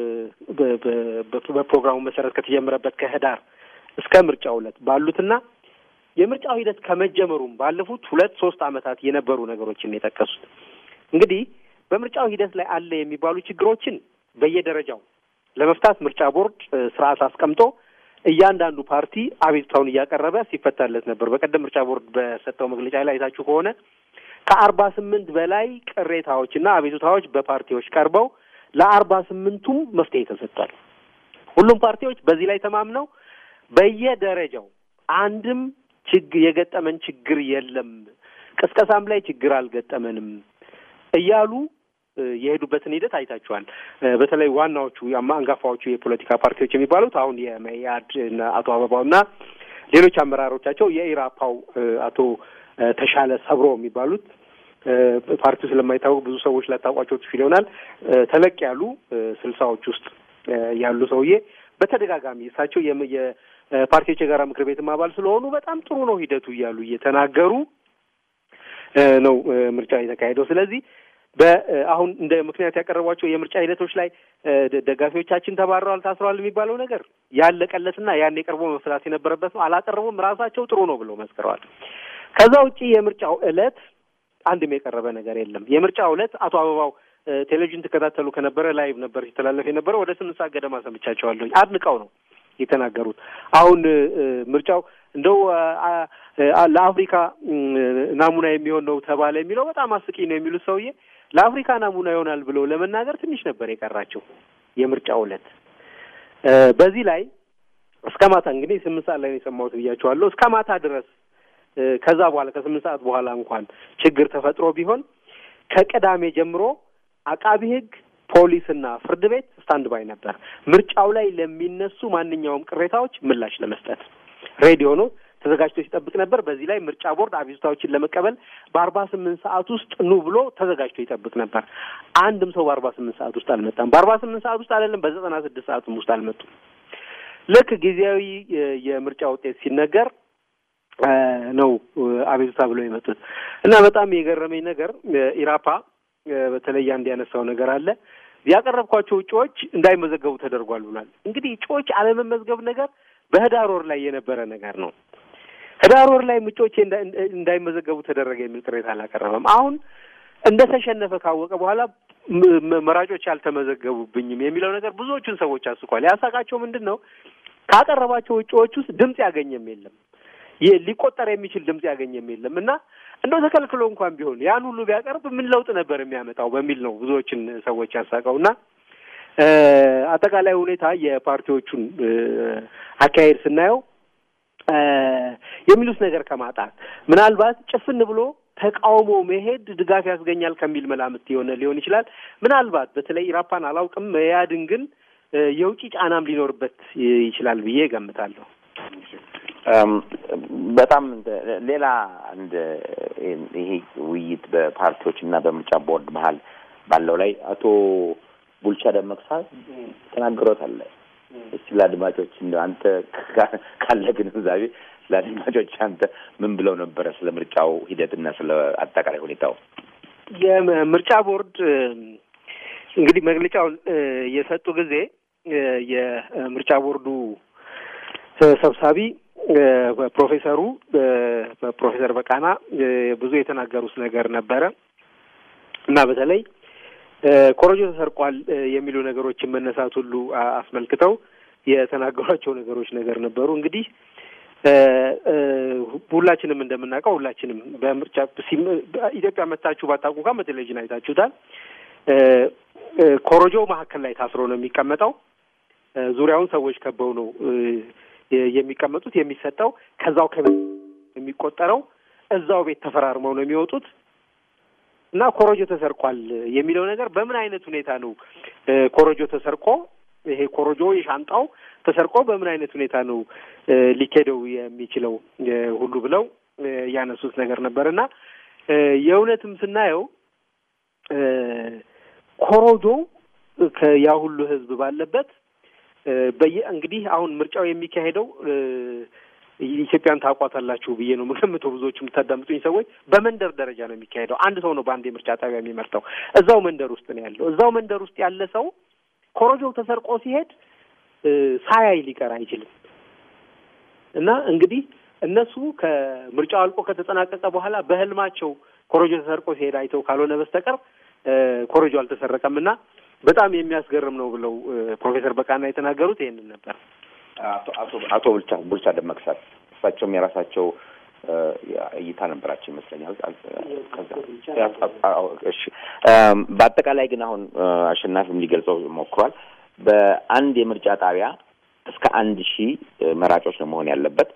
በፕሮግራሙ መሰረት ከተጀመረበት ከህዳር እስከ ምርጫው ዕለት ባሉትና የምርጫው ሂደት ከመጀመሩም ባለፉት ሁለት ሶስት ዓመታት የነበሩ ነገሮችን የጠቀሱት እንግዲህ በምርጫው ሂደት ላይ አለ የሚባሉ ችግሮችን በየደረጃው ለመፍታት ምርጫ ቦርድ ስርዓት አስቀምጦ እያንዳንዱ ፓርቲ አቤቱታውን እያቀረበ ሲፈታለት ነበር። በቀደም ምርጫ ቦርድ በሰጠው መግለጫ ላይ አይታችሁ ከሆነ ከአርባ ስምንት በላይ ቅሬታዎችና አቤቱታዎች በፓርቲዎች ቀርበው ለአርባ ስምንቱም መፍትሄ ተሰጥቷል። ሁሉም ፓርቲዎች በዚህ ላይ ተማምነው በየደረጃው አንድም ችግር የገጠመን ችግር የለም፣ ቅስቀሳም ላይ ችግር አልገጠመንም እያሉ የሄዱበትን ሂደት አይታችኋል። በተለይ ዋናዎቹ አንጋፋዎቹ የፖለቲካ ፓርቲዎች የሚባሉት አሁን የመያድ አቶ አበባው እና ሌሎች አመራሮቻቸው የኢራፓው አቶ ተሻለ ሰብሮ የሚባሉት ፓርቲው ስለማይታወቅ ብዙ ሰዎች ላታውቋቸው ትችል ይሆናል። ተለቅ ያሉ ስልሳዎች ውስጥ ያሉ ሰውዬ በተደጋጋሚ እሳቸው የፓርቲዎች የጋራ ምክር ቤትም አባል ስለሆኑ በጣም ጥሩ ነው ሂደቱ እያሉ እየተናገሩ ነው ምርጫ የተካሄደው። ስለዚህ በአሁን እንደ ምክንያት ያቀረቧቸው የምርጫ ሂደቶች ላይ ደጋፊዎቻችን ተባረዋል፣ ታስረዋል የሚባለው ነገር ያለቀለትና ያን የቀርቦ መፍታት የነበረበት ነው። አላቀረቡም። ራሳቸው ጥሩ ነው ብለው መስክረዋል። ከዛ ውጪ የምርጫው ዕለት አንድም የቀረበ ነገር የለም። የምርጫው ዕለት አቶ አበባው ቴሌቪዥን ትከታተሉ ከነበረ ላይቭ ነበር ሲተላለፍ የነበረው ወደ ስምንት ሰዓት ገደማ ሰምቻቸዋለሁኝ። አድንቀው ነው የተናገሩት። አሁን ምርጫው እንደው ለአፍሪካ ናሙና የሚሆን ነው ተባለ የሚለው በጣም አስቂኝ ነው የሚሉት ሰውዬ ለአፍሪካ ናሙና ይሆናል ብለው ለመናገር ትንሽ ነበር የቀራቸው የምርጫው ዕለት። በዚህ ላይ እስከ ማታ እንግዲህ ስምንት ሰዓት ላይ ነው የሰማሁት ብያቸዋለሁ። እስከ ማታ ድረስ ከዛ በኋላ ከስምንት ሰዓት በኋላ እንኳን ችግር ተፈጥሮ ቢሆን ከቅዳሜ ጀምሮ አቃቢ ሕግ ፖሊስና ፍርድ ቤት ስታንድ ባይ ነበር ምርጫው ላይ ለሚነሱ ማንኛውም ቅሬታዎች ምላሽ ለመስጠት ሬዲዮ ነው ተዘጋጅቶ ሲጠብቅ ነበር። በዚህ ላይ ምርጫ ቦርድ አቤቱታዎችን ለመቀበል በአርባ ስምንት ሰዓት ውስጥ ኑ ብሎ ተዘጋጅቶ ይጠብቅ ነበር። አንድም ሰው በአርባ ስምንት ሰዓት ውስጥ አልመጣም። በአርባ ስምንት ሰዓት ውስጥ አይደለም በዘጠና ስድስት ሰዓትም ውስጥ አልመጡም። ልክ ጊዜያዊ የምርጫ ውጤት ሲነገር ነው አቤቱታ ብለው የመጡት እና በጣም የገረመኝ ነገር ኢራፓ በተለይ አንድ ያነሳው ነገር አለ። ያቀረብኳቸው እጩዎች እንዳይመዘገቡ ተደርጓል ብሏል። እንግዲህ እጩዎች አለመመዝገብ ነገር በህዳር ወር ላይ የነበረ ነገር ነው። ህዳር ወር ላይ እጩዎቼ እንዳይመዘገቡ ተደረገ የሚል ቅሬታ አላቀረበም። አሁን እንደ ተሸነፈ ካወቀ በኋላ መራጮች አልተመዘገቡብኝም የሚለው ነገር ብዙዎቹን ሰዎች አስቋል። ያሳቃቸው ምንድን ነው? ካቀረባቸው እጩዎች ውስጥ ድምፅ ያገኘም የለም ሊቆጠር የሚችል ድምፅ ያገኘም የለም እና እንደው ተከልክሎ እንኳን ቢሆን ያን ሁሉ ቢያቀርብ ምን ለውጥ ነበር የሚያመጣው በሚል ነው ብዙዎችን ሰዎች ያሳቀው እና አጠቃላይ ሁኔታ የፓርቲዎቹን አካሄድ ስናየው የሚሉት ነገር ከማጣት ምናልባት ጭፍን ብሎ ተቃውሞ መሄድ ድጋፍ ያስገኛል ከሚል መላምት የሆነ ሊሆን ይችላል። ምናልባት በተለይ ኢራፓን አላውቅም፣ መያድን ግን የውጭ ጫናም ሊኖርበት ይችላል ብዬ እገምታለሁ። በጣም ሌላ አንድ ይሄ ውይይት በፓርቲዎች እና በምርጫ ቦርድ መሀል ባለው ላይ አቶ ቡልቻ ደመቅሳ ተናግሮት አለ። እስቲ ለአድማጮች እንደ አንተ ካለ ግንዛቤ ለአድማጮች አንተ ምን ብለው ነበረ ስለ ምርጫው ሂደትና ስለ አጠቃላይ ሁኔታው? የምርጫ ቦርድ እንግዲህ መግለጫውን የሰጡ ጊዜ የምርጫ ቦርዱ ሰብሳቢ ፕሮፌሰሩ ፕሮፌሰር በቃና ብዙ የተናገሩት ነገር ነበረ እና በተለይ ኮረጆ ተሰርቋል የሚሉ ነገሮችን መነሳት ሁሉ አስመልክተው የተናገሯቸው ነገሮች ነገር ነበሩ። እንግዲህ ሁላችንም እንደምናውቀው ሁላችንም በምርጫ ኢትዮጵያ መታችሁ ባታውቁ እንኳን በቴሌቪዥን አይታችሁታል። ኮረጆው መካከል ላይ ታስሮ ነው የሚቀመጠው። ዙሪያውን ሰዎች ከበው ነው የሚቀመጡት። የሚሰጠው ከዛው ከቤት የሚቆጠረው እዛው ቤት ተፈራርመው ነው የሚወጡት እና ኮረጆ ተሰርቋል የሚለው ነገር በምን አይነት ሁኔታ ነው ኮረጆ ተሰርቆ ይሄ ኮረጆ የሻንጣው ተሰርቆ በምን አይነት ሁኔታ ነው ሊኬደው የሚችለው ሁሉ ብለው ያነሱት ነገር ነበር እና የእውነትም ስናየው ኮረጆ ያ ሁሉ ሕዝብ ባለበት በየ እንግዲህ አሁን ምርጫው የሚካሄደው ኢትዮጵያን ታውቋታላችሁ ብዬ ነው የምገምተው። ብዙዎቹ የምታዳምጡኝ ሰዎች በመንደር ደረጃ ነው የሚካሄደው። አንድ ሰው ነው በአንድ የምርጫ ጣቢያ የሚመርጠው። እዛው መንደር ውስጥ ነው ያለው። እዛው መንደር ውስጥ ያለ ሰው ኮረጆው ተሰርቆ ሲሄድ ሳያይ ሊቀር አይችልም እና እንግዲህ እነሱ ከምርጫው አልቆ ከተጠናቀቀ በኋላ በህልማቸው ኮረጆ ተሰርቆ ሲሄድ አይተው ካልሆነ በስተቀር ኮረጆ አልተሰረቀም እና በጣም የሚያስገርም ነው ብለው ፕሮፌሰር በቃና የተናገሩት ይሄንን ነበር። አቶ ቡልቻ ቡልቻ ደመቅሳት እሳቸውም የራሳቸው እይታ ነበራቸው ይመስለኛል። እሺ፣ በአጠቃላይ ግን አሁን አሸናፊም ሊገልጸው ሞክሯል። በአንድ የምርጫ ጣቢያ እስከ አንድ ሺህ መራጮች ነው መሆን ያለበት።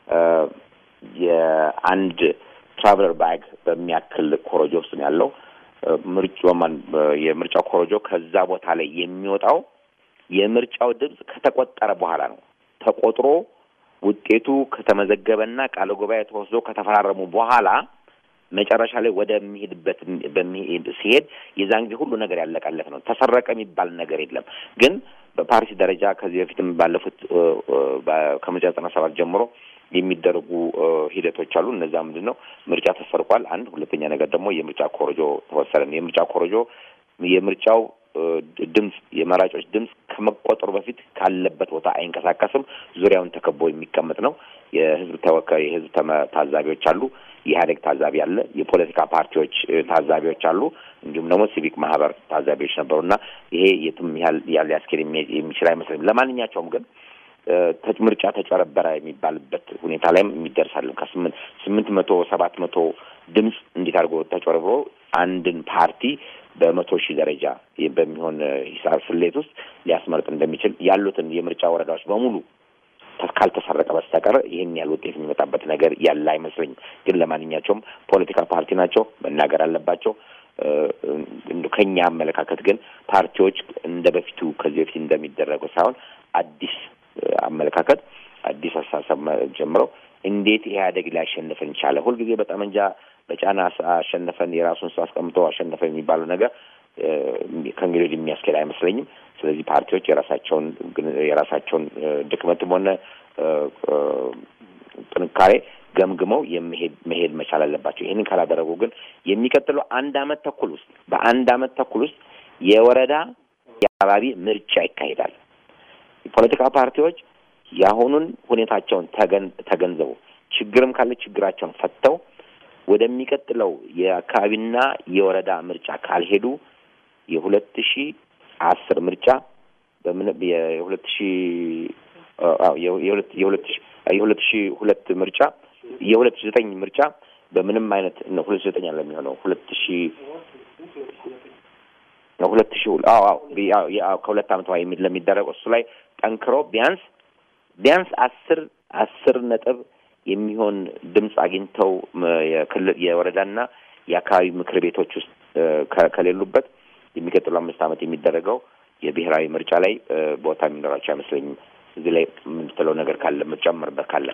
የአንድ ትራቨለር ባግ በሚያክል ኮረጆ ውስጥ ነው ያለው። ምርጫ የምርጫው ኮረጆ ከዛ ቦታ ላይ የሚወጣው የምርጫው ድምፅ ከተቆጠረ በኋላ ነው። ተቆጥሮ ውጤቱ ከተመዘገበና ቃለ ጉባኤ ተወስዶ ከተፈራረሙ በኋላ መጨረሻ ላይ ወደሚሄድበት በሚሄድ ሲሄድ የዛን ጊዜ ሁሉ ነገር ያለቀለት ነው። ተሰረቀ የሚባል ነገር የለም። ግን በፓርቲ ደረጃ ከዚህ በፊትም ባለፉት ከምርጫ ዘጠና ሰባት ጀምሮ የሚደረጉ ሂደቶች አሉ። እነዛ ምንድን ነው? ምርጫ ተሰርቋል። አንድ ሁለተኛ ነገር ደግሞ የምርጫ ኮረጆ ተወሰደ። የምርጫ ኮረጆ የምርጫው ድምፅ የመራጮች ድምፅ ከመቆጠሩ በፊት ካለበት ቦታ አይንቀሳቀስም። ዙሪያውን ተከቦ የሚቀመጥ ነው። የህዝብ ተወካይ የህዝብ ታዛቢዎች አሉ። የኢህአዴግ ታዛቢ አለ። የፖለቲካ ፓርቲዎች ታዛቢዎች አሉ። እንዲሁም ደግሞ ሲቪክ ማህበር ታዛቢዎች ነበሩ እና ይሄ የትም ያህል ያህል ሊያስኬድ የሚችል አይመስለኝም። ለማንኛቸውም ግን ምርጫ ተጨረበረ የሚባልበት ሁኔታ ላይም የሚደርሳለን ከስምንት ስምንት መቶ ሰባት መቶ ድምፅ እንዴት አድርጎ ተጨረብሮ አንድን ፓርቲ በመቶ ሺህ ደረጃ በሚሆን ሂሳብ ስሌት ውስጥ ሊያስመርጥ እንደሚችል ያሉትን የምርጫ ወረዳዎች በሙሉ ካልተሰረቀ በስተቀር ይህን ያህል ውጤት የሚመጣበት ነገር ያለ አይመስለኝም። ግን ለማንኛቸውም ፖለቲካ ፓርቲ ናቸው፣ መናገር አለባቸው። ከኛ አመለካከት ግን ፓርቲዎች እንደ በፊቱ ከዚህ በፊት እንደሚደረገው ሳይሆን አዲስ አመለካከት አዲስ አስተሳሰብ ጀምረው እንዴት ኢህአዴግ ሊያሸንፈን ቻለ? ሁልጊዜ በጠመንጃ በጫና አሸነፈን የራሱን ሰው አስቀምጦ አሸነፈ የሚባለው ነገር ከእንግዲህ የሚያስኬድ አይመስለኝም። ስለዚህ ፓርቲዎች የራሳቸውን የራሳቸውን ድክመትም ሆነ ጥንካሬ ገምግመው የመሄድ መሄድ መቻል አለባቸው። ይህንን ካላደረጉ ግን የሚቀጥለው አንድ አመት ተኩል ውስጥ በአንድ አመት ተኩል ውስጥ የወረዳ የአካባቢ ምርጫ ይካሄዳል። የፖለቲካ ፓርቲዎች የአሁኑን ሁኔታቸውን ተገን ተገንዘቡ ችግርም ካለ ችግራቸውን ፈተው ወደሚቀጥለው የአካባቢና የወረዳ ምርጫ ካልሄዱ የሁለት ሺ አስር ምርጫ በምን የሁለት ሺ የሁለት የሁለት ሺ የሁለት ሺ ሁለት ምርጫ የሁለት ሺ ዘጠኝ ምርጫ በምንም አይነት ነው ሁለት ሺ ዘጠኝ አለ የሚሆነው ሁለት ሺ ሁለት ሺ አዎ አዎ ከሁለት አመት የሚል ለሚደረገው እሱ ላይ ጠንክሮ ቢያንስ ቢያንስ አስር አስር ነጥብ የሚሆን ድምፅ አግኝተው የክልል የወረዳና የአካባቢ ምክር ቤቶች ውስጥ ከሌሉበት የሚቀጥሉ አምስት ዓመት የሚደረገው የብሔራዊ ምርጫ ላይ ቦታ የሚኖራቸው አይመስለኝም። እዚህ ላይ የምትለው ነገር ካለ የምትጨምርበት ካለ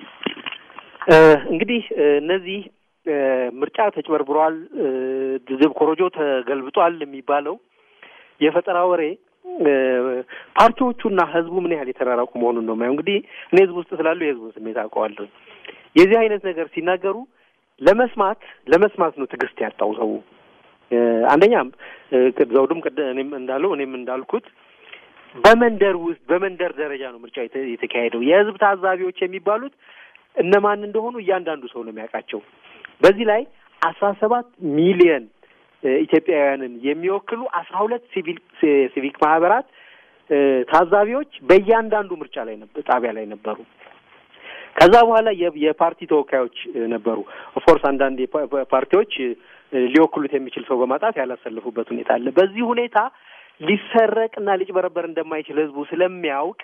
እንግዲህ እነዚህ ምርጫ ተጭበርብሯል፣ ድዝብ ኮረጆ ተገልብጧል የሚባለው የፈጠራ ወሬ ፓርቲዎቹና ህዝቡ ምን ያህል የተራራቁ መሆኑን ነው የማየው። እንግዲህ እኔ ህዝብ ውስጥ ስላሉ የህዝቡን ስሜት አውቀዋለሁ። የዚህ አይነት ነገር ሲናገሩ ለመስማት ለመስማት ነው ትዕግስት ያጣው ሰው። አንደኛም ዘውዱም እኔም እንዳለው እኔም እንዳልኩት በመንደር ውስጥ በመንደር ደረጃ ነው ምርጫ የተካሄደው። የህዝብ ታዛቢዎች የሚባሉት እነማን እንደሆኑ እያንዳንዱ ሰው ነው የሚያውቃቸው። በዚህ ላይ አስራ ሰባት ሚሊየን ኢትዮጵያውያንን የሚወክሉ አስራ ሁለት ሲቪል ሲቪክ ማህበራት ታዛቢዎች በእያንዳንዱ ምርጫ ላይ ጣቢያ ላይ ነበሩ። ከዛ በኋላ የፓርቲ ተወካዮች ነበሩ። ኦፍኮርስ አንዳንድ ፓርቲዎች ሊወክሉት የሚችል ሰው በማጣት ያላሰለፉበት ሁኔታ አለ። በዚህ ሁኔታ ሊሰረቅና ሊጭበረበር እንደማይችል ህዝቡ ስለሚያውቅ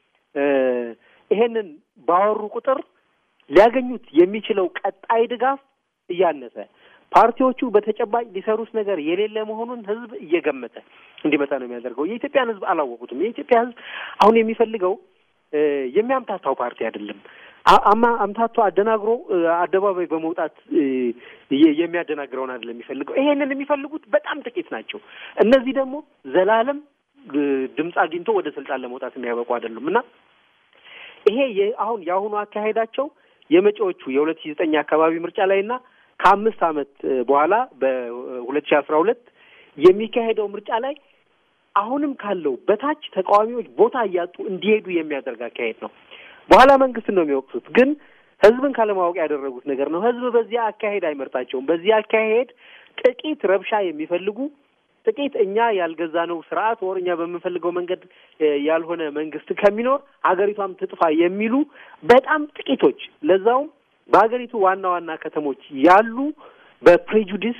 ይሄንን ባወሩ ቁጥር ሊያገኙት የሚችለው ቀጣይ ድጋፍ እያነሰ ፓርቲዎቹ በተጨባጭ ሊሰሩት ነገር የሌለ መሆኑን ህዝብ እየገመተ እንዲመጣ ነው የሚያደርገው። የኢትዮጵያን ህዝብ አላወቁትም። የኢትዮጵያ ህዝብ አሁን የሚፈልገው የሚያምታታው ፓርቲ አይደለም። አማ አምታቶ አደናግሮ አደባባይ በመውጣት የሚያደናግረውን አይደለም የሚፈልገው። ይሄንን የሚፈልጉት በጣም ጥቂት ናቸው። እነዚህ ደግሞ ዘላለም ድምፅ አግኝቶ ወደ ስልጣን ለመውጣት የሚያበቁ አይደሉም እና ይሄ አሁን የአሁኑ አካሄዳቸው የመጪዎቹ የሁለት ሺህ ዘጠኝ አካባቢ ምርጫ ላይ እና ከአምስት ዓመት በኋላ በሁለት ሺህ አስራ ሁለት የሚካሄደው ምርጫ ላይ አሁንም ካለው በታች ተቃዋሚዎች ቦታ እያጡ እንዲሄዱ የሚያደርግ አካሄድ ነው። በኋላ መንግስትን ነው የሚወቅሱት፣ ግን ህዝብን ካለማወቅ ያደረጉት ነገር ነው። ህዝብ በዚህ አካሄድ አይመርጣቸውም። በዚህ አካሄድ ጥቂት ረብሻ የሚፈልጉ ጥቂት እኛ ያልገዛነው ስርዓት ወር እኛ በምንፈልገው መንገድ ያልሆነ መንግስት ከሚኖር ሀገሪቷም ትጥፋ የሚሉ በጣም ጥቂቶች ለዛውም በሀገሪቱ ዋና ዋና ከተሞች ያሉ በፕሬጁዲስ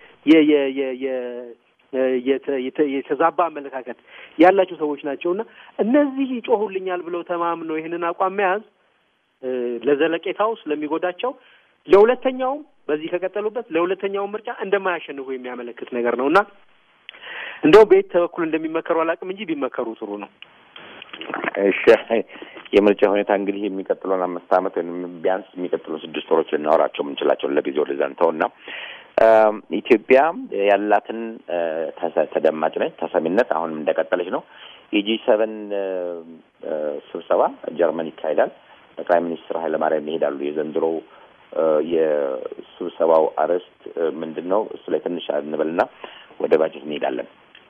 የተዛባ አመለካከት ያላቸው ሰዎች ናቸው እና እነዚህ ይጮሁልኛል ብለው ተማምነው ይህንን አቋም መያዝ ለዘለቄታው ስለሚጎዳቸው ለሁለተኛውም በዚህ ከቀጠሉበት ለሁለተኛውም ምርጫ እንደማያሸንፉ የሚያመለክት ነገር ነው እና እንደው በየት በኩል እንደሚመከሩ አላውቅም እንጂ ቢመከሩ ጥሩ ነው። እሺ የምርጫ ሁኔታ እንግዲህ የሚቀጥለውን አምስት ዓመት ወይም ቢያንስ የሚቀጥሉ ስድስት ወሮች ልናወራቸው የምንችላቸውን ለጊዜ ወደዛ እንተውና ኢትዮጵያ ያላትን ተደማጭነት ተሰሚነት አሁንም እንደቀጠለች ነው። የጂ ሰቨን ስብሰባ ጀርመን ይካሄዳል። ጠቅላይ ሚኒስትር ኃይለማርያም ይሄዳሉ። የዘንድሮው የስብሰባው አርዕስት ምንድን ነው? እሱ ላይ ትንሽ እንበልና ወደ ባጀት እንሄዳለን።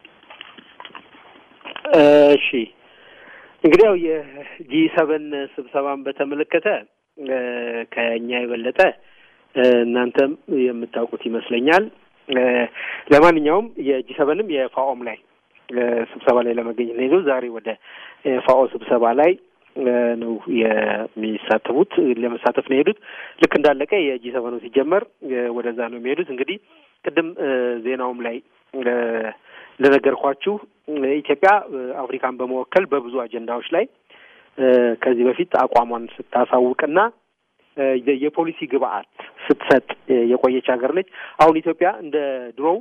እሺ እንግዲህ ያው የጂ ሰቨን ስብሰባን በተመለከተ ከእኛ የበለጠ እናንተም የምታውቁት ይመስለኛል። ለማንኛውም የጂ ሰቨንም የፋኦም ላይ ስብሰባ ላይ ለመገኘት ነው ዛሬ ወደ ፋኦ ስብሰባ ላይ ነው የሚሳተፉት። ለመሳተፍ ነው የሄዱት። ልክ እንዳለቀ የጂ ሰቨኑ ሲጀመር ወደዛ ነው የሚሄዱት። እንግዲህ ቅድም ዜናውም ላይ እንደነገርኳችሁ ኢትዮጵያ አፍሪካን በመወከል በብዙ አጀንዳዎች ላይ ከዚህ በፊት አቋሟን ስታሳውቅና የፖሊሲ ግብአት ስትሰጥ የቆየች ሀገር ነች። አሁን ኢትዮጵያ እንደ ድሮው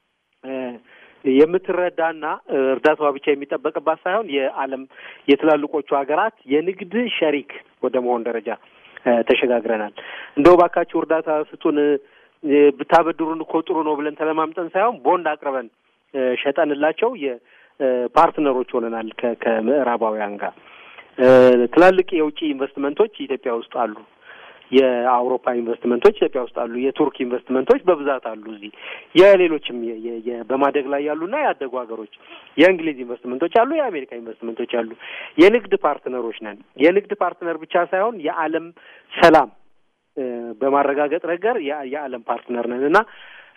የምትረዳና እርዳታዋ ብቻ የሚጠበቅባት ሳይሆን የዓለም የትላልቆቹ ሀገራት የንግድ ሸሪክ ወደ መሆን ደረጃ ተሸጋግረናል። እንደው ባካችሁ እርዳታ ስጡን ብታበድሩን እኮ ጥሩ ነው ብለን ተለማምጠን ሳይሆን ቦንድ አቅርበን ሸጠንላቸው የፓርትነሮች ሆነናል ከምዕራባውያን ጋር። ትላልቅ የውጭ ኢንቨስትመንቶች ኢትዮጵያ ውስጥ አሉ። የአውሮፓ ኢንቨስትመንቶች ኢትዮጵያ ውስጥ አሉ። የቱርክ ኢንቨስትመንቶች በብዛት አሉ። እዚህ የሌሎችም በማደግ ላይ ያሉና ያደጉ ሀገሮች የእንግሊዝ ኢንቨስትመንቶች አሉ። የአሜሪካ ኢንቨስትመንቶች አሉ። የንግድ ፓርትነሮች ነን። የንግድ ፓርትነር ብቻ ሳይሆን የዓለም ሰላም በማረጋገጥ ነገር የዓለም ፓርትነር ነን እና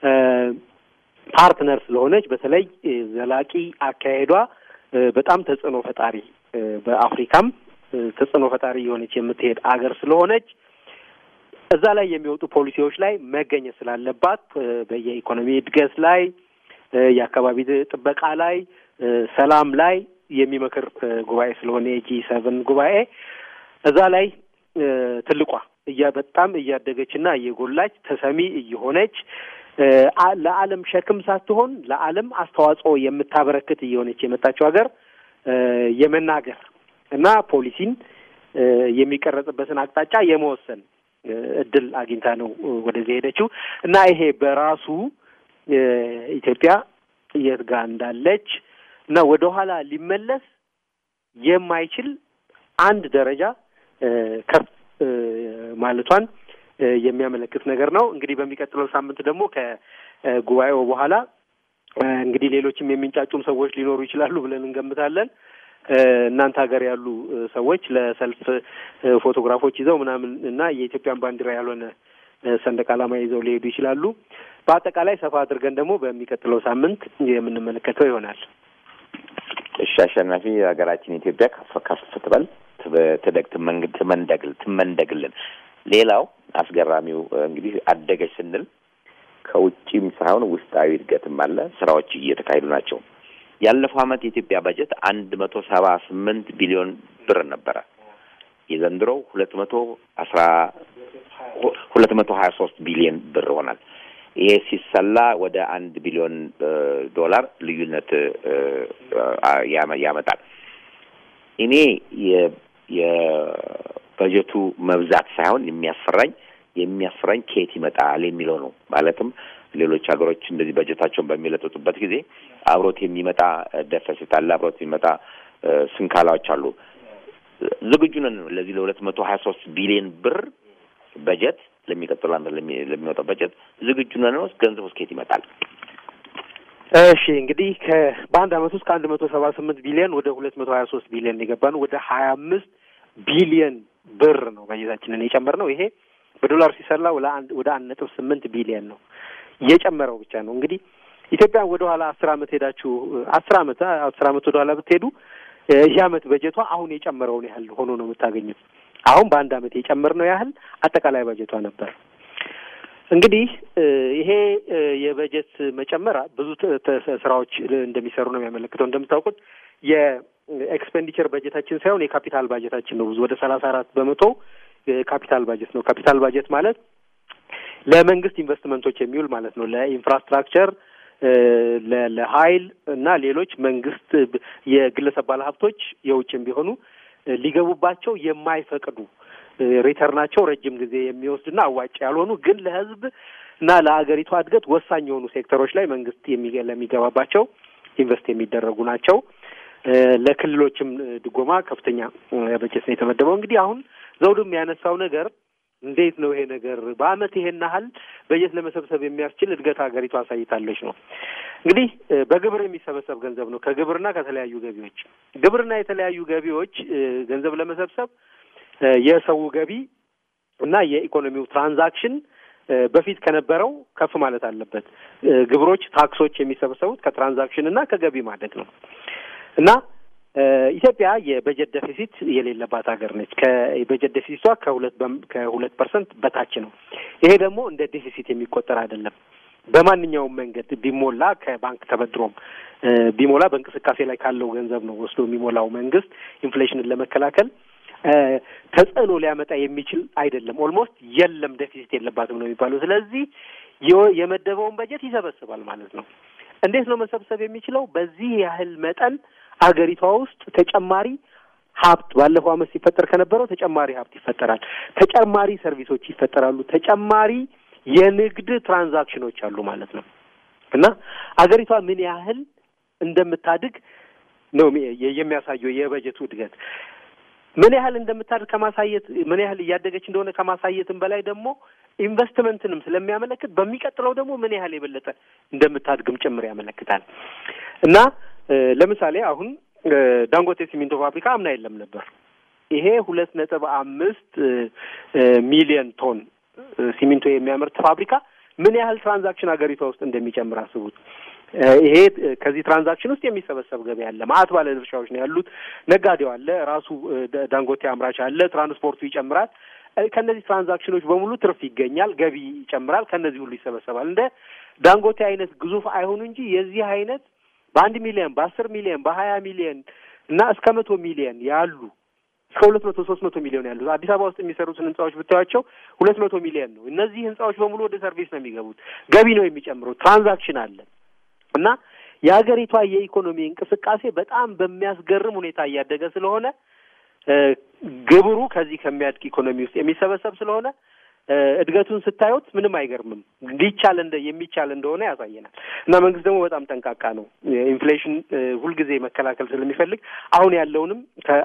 ፓርትነር ስለሆነች በተለይ ዘላቂ አካሄዷ በጣም ተጽዕኖ ፈጣሪ በአፍሪካም ተጽዕኖ ፈጣሪ የሆነች የምትሄድ አገር ስለሆነች እዛ ላይ የሚወጡ ፖሊሲዎች ላይ መገኘት ስላለባት በየኢኮኖሚ እድገት ላይ፣ የአካባቢ ጥበቃ ላይ፣ ሰላም ላይ የሚመክር ጉባኤ ስለሆነ የጂ ሰቨን ጉባኤ እዛ ላይ ትልቋ እያ በጣም እያደገችና እየጎላች ተሰሚ እየሆነች ለዓለም ሸክም ሳትሆን ለዓለም አስተዋጽኦ የምታበረክት እየሆነች የመጣችው ሀገር የመናገር እና ፖሊሲን የሚቀረጽበትን አቅጣጫ የመወሰን እድል አግኝታ ነው ወደዚህ ሄደችው እና ይሄ በራሱ ኢትዮጵያ የት ጋር እንዳለች እና ወደ ኋላ ሊመለስ የማይችል አንድ ደረጃ ከፍ ማለቷን የሚያመለክት ነገር ነው። እንግዲህ በሚቀጥለው ሳምንት ደግሞ ከጉባኤው በኋላ እንግዲህ ሌሎችም የሚንጫጩም ሰዎች ሊኖሩ ይችላሉ ብለን እንገምታለን። እናንተ ሀገር ያሉ ሰዎች ለሰልፍ ፎቶግራፎች ይዘው ምናምን እና የኢትዮጵያን ባንዲራ ያልሆነ ሰንደቅ ዓላማ ይዘው ሊሄዱ ይችላሉ። በአጠቃላይ ሰፋ አድርገን ደግሞ በሚቀጥለው ሳምንት የምንመለከተው ይሆናል። እሺ አሸናፊ፣ ሀገራችን ኢትዮጵያ ከፍ ከፍ ትበል፣ ትደግ፣ ትመንደግል ትመንደግልን። ሌላው አስገራሚው እንግዲህ አደገች ስንል ከውጭም ሳይሆን ውስጣዊ እድገትም አለ። ስራዎች እየተካሄዱ ናቸው። ያለፈው ዓመት የኢትዮጵያ በጀት አንድ መቶ ሰባ ስምንት ቢሊዮን ብር ነበረ። የዘንድሮው ሁለት መቶ አስራ ሁለት መቶ ሀያ ሶስት ቢሊዮን ብር ይሆናል። ይሄ ሲሰላ ወደ አንድ ቢሊዮን ዶላር ልዩነት ያመጣል። እኔ የበጀቱ መብዛት ሳይሆን የሚያስፈራኝ የሚያስፈራኝ ከየት ይመጣል የሚለው ነው። ማለትም ሌሎች ሀገሮች እንደዚህ በጀታቸውን በሚለጥጡበት ጊዜ አብሮት የሚመጣ ደፈሲት አለ፣ አብሮት የሚመጣ ስንካላዎች አሉ። ዝግጁ ነን ለዚህ ለሁለት መቶ ሀያ ሶስት ቢሊዮን ብር በጀት ለሚቀጥሉ አንድ ለሚወጣው በጀት ዝግጁ ነን ነው። ገንዘቡ ከየት ይመጣል? እሺ እንግዲህ በአንድ አመት ውስጥ ከአንድ መቶ ሰባ ስምንት ቢሊዮን ወደ ሁለት መቶ ሀያ ሶስት ቢሊዮን የገባ ነው። ወደ ሀያ አምስት ቢሊዮን ብር ነው በጀታችንን የጨመርነው። ይሄ በዶላር ሲሰላ ወደ አንድ ነጥብ ስምንት ቢሊዮን ነው የጨመረው ብቻ ነው። እንግዲህ ኢትዮጵያ ወደ ኋላ አስር አመት ሄዳችሁ አስር አመት አስር አመት ወደ ኋላ ብትሄዱ ይህ አመት በጀቷ አሁን የጨመረውን ያህል ሆኖ ነው የምታገኙት። አሁን በአንድ አመት የጨመርነው ያህል አጠቃላይ በጀቷ ነበር። እንግዲህ ይሄ የበጀት መጨመር ብዙ ስራዎች እንደሚሰሩ ነው የሚያመለክተው። እንደምታውቁት የኤክስፔንዲቸር በጀታችን ሳይሆን የካፒታል ባጀታችን ነው ብዙ ወደ ሰላሳ አራት በመቶ ካፒታል ባጀት ነው። ካፒታል ባጀት ማለት ለመንግስት ኢንቨስትመንቶች የሚውል ማለት ነው። ለኢንፍራስትራክቸር፣ ለሀይል እና ሌሎች መንግስት የግለሰብ ባለሀብቶች የውጭም ቢሆኑ ሊገቡባቸው የማይፈቅዱ ሪተርናቸው ረጅም ጊዜ የሚወስድና አዋጭ ያልሆኑ ግን ለህዝብ እና ለሀገሪቷ እድገት ወሳኝ የሆኑ ሴክተሮች ላይ መንግስት ለሚገባባቸው ኢንቨስት የሚደረጉ ናቸው። ለክልሎችም ድጎማ ከፍተኛ በጀት ነው የተመደበው። እንግዲህ አሁን ዘውዱም ያነሳው ነገር እንዴት ነው ይሄ ነገር በአመት ይሄን ያህል በጀት ለመሰብሰብ የሚያስችል እድገት ሀገሪቷ አሳይታለች ነው። እንግዲህ በግብር የሚሰበሰብ ገንዘብ ነው ከግብርና ከተለያዩ ገቢዎች ግብርና የተለያዩ ገቢዎች ገንዘብ ለመሰብሰብ የሰው ገቢ እና የኢኮኖሚው ትራንዛክሽን በፊት ከነበረው ከፍ ማለት አለበት። ግብሮች፣ ታክሶች የሚሰበሰቡት ከትራንዛክሽን እና ከገቢ ማደግ ነው እና ኢትዮጵያ የበጀት ደፊሲት የሌለባት ሀገር ነች። ከበጀት ደፊሲቷ ከሁለት ከሁለት ፐርሰንት በታች ነው። ይሄ ደግሞ እንደ ዴፊሲት የሚቆጠር አይደለም። በማንኛውም መንገድ ቢሞላ ከባንክ ተበድሮም ቢሞላ በእንቅስቃሴ ላይ ካለው ገንዘብ ነው ወስዶ የሚሞላው መንግስት ኢንፍሌሽንን ለመከላከል ተጽዕኖ ሊያመጣ የሚችል አይደለም። ኦልሞስት የለም ዴፊሲት የለባትም ነው የሚባለው። ስለዚህ የመደበውን በጀት ይሰበስባል ማለት ነው። እንዴት ነው መሰብሰብ የሚችለው? በዚህ ያህል መጠን አገሪቷ ውስጥ ተጨማሪ ሀብት ባለፈው ዓመት ሲፈጠር ከነበረው ተጨማሪ ሀብት ይፈጠራል። ተጨማሪ ሰርቪሶች ይፈጠራሉ። ተጨማሪ የንግድ ትራንዛክሽኖች አሉ ማለት ነው እና አገሪቷ ምን ያህል እንደምታድግ ነው የሚያሳየው የበጀቱ እድገት ምን ያህል እንደምታድግ ከማሳየት ምን ያህል እያደገች እንደሆነ ከማሳየትም በላይ ደግሞ ኢንቨስትመንትንም ስለሚያመለክት በሚቀጥለው ደግሞ ምን ያህል የበለጠ እንደምታድግም ጭምር ያመለክታል እና ለምሳሌ አሁን ዳንጎቴ ሲሚንቶ ፋብሪካ አምና የለም ነበር። ይሄ ሁለት ነጥብ አምስት ሚሊዮን ቶን ሲሚንቶ የሚያመርት ፋብሪካ ምን ያህል ትራንዛክሽን ሀገሪቷ ውስጥ እንደሚጨምር አስቡት። ይሄ ከዚህ ትራንዛክሽን ውስጥ የሚሰበሰብ ገቢ አለ። ማአት ባለ ድርሻዎች ነው ያሉት። ነጋዴው አለ፣ ራሱ ዳንጎቴ አምራች አለ፣ ትራንስፖርቱ ይጨምራል። ከእነዚህ ትራንዛክሽኖች በሙሉ ትርፍ ይገኛል፣ ገቢ ይጨምራል። ከእነዚህ ሁሉ ይሰበሰባል። እንደ ዳንጎቴ አይነት ግዙፍ አይሆኑ እንጂ የዚህ አይነት በአንድ ሚሊዮን በአስር ሚሊዮን በሀያ ሚሊዮን እና እስከ መቶ ሚሊዮን ያሉ እስከ ሁለት መቶ ሶስት መቶ ሚሊዮን ያሉት አዲስ አበባ ውስጥ የሚሰሩትን ህንጻዎች ብታያቸው ሁለት መቶ ሚሊዮን ነው። እነዚህ ህንጻዎች በሙሉ ወደ ሰርቪስ ነው የሚገቡት። ገቢ ነው የሚጨምሩት። ትራንዛክሽን አለ እና የሀገሪቷ የኢኮኖሚ እንቅስቃሴ በጣም በሚያስገርም ሁኔታ እያደገ ስለሆነ ግብሩ ከዚህ ከሚያድግ ኢኮኖሚ ውስጥ የሚሰበሰብ ስለሆነ እድገቱን ስታዩት ምንም አይገርምም። ሊቻል እንደ የሚቻል እንደሆነ ያሳየናል እና መንግስት ደግሞ በጣም ጠንቃቃ ነው። ኢንፍሌሽን ሁልጊዜ መከላከል ስለሚፈልግ አሁን ያለውንም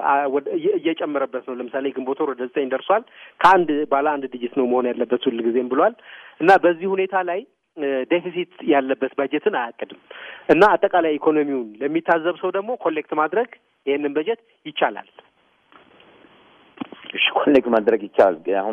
እየጨመረበት ነው። ለምሳሌ ግንቦት ወር ወደ ዘጠኝ ደርሷል። ከአንድ ባለ አንድ ዲጂት ነው መሆን ያለበት ሁልጊዜም ብሏል እና በዚህ ሁኔታ ላይ ዴፊሲት ያለበት በጀትን አያቅድም እና አጠቃላይ ኢኮኖሚውን ለሚታዘብ ሰው ደግሞ ኮሌክት ማድረግ ይህንን በጀት ይቻላል። እሺ ኮሌክት ማድረግ ይቻላል። አሁን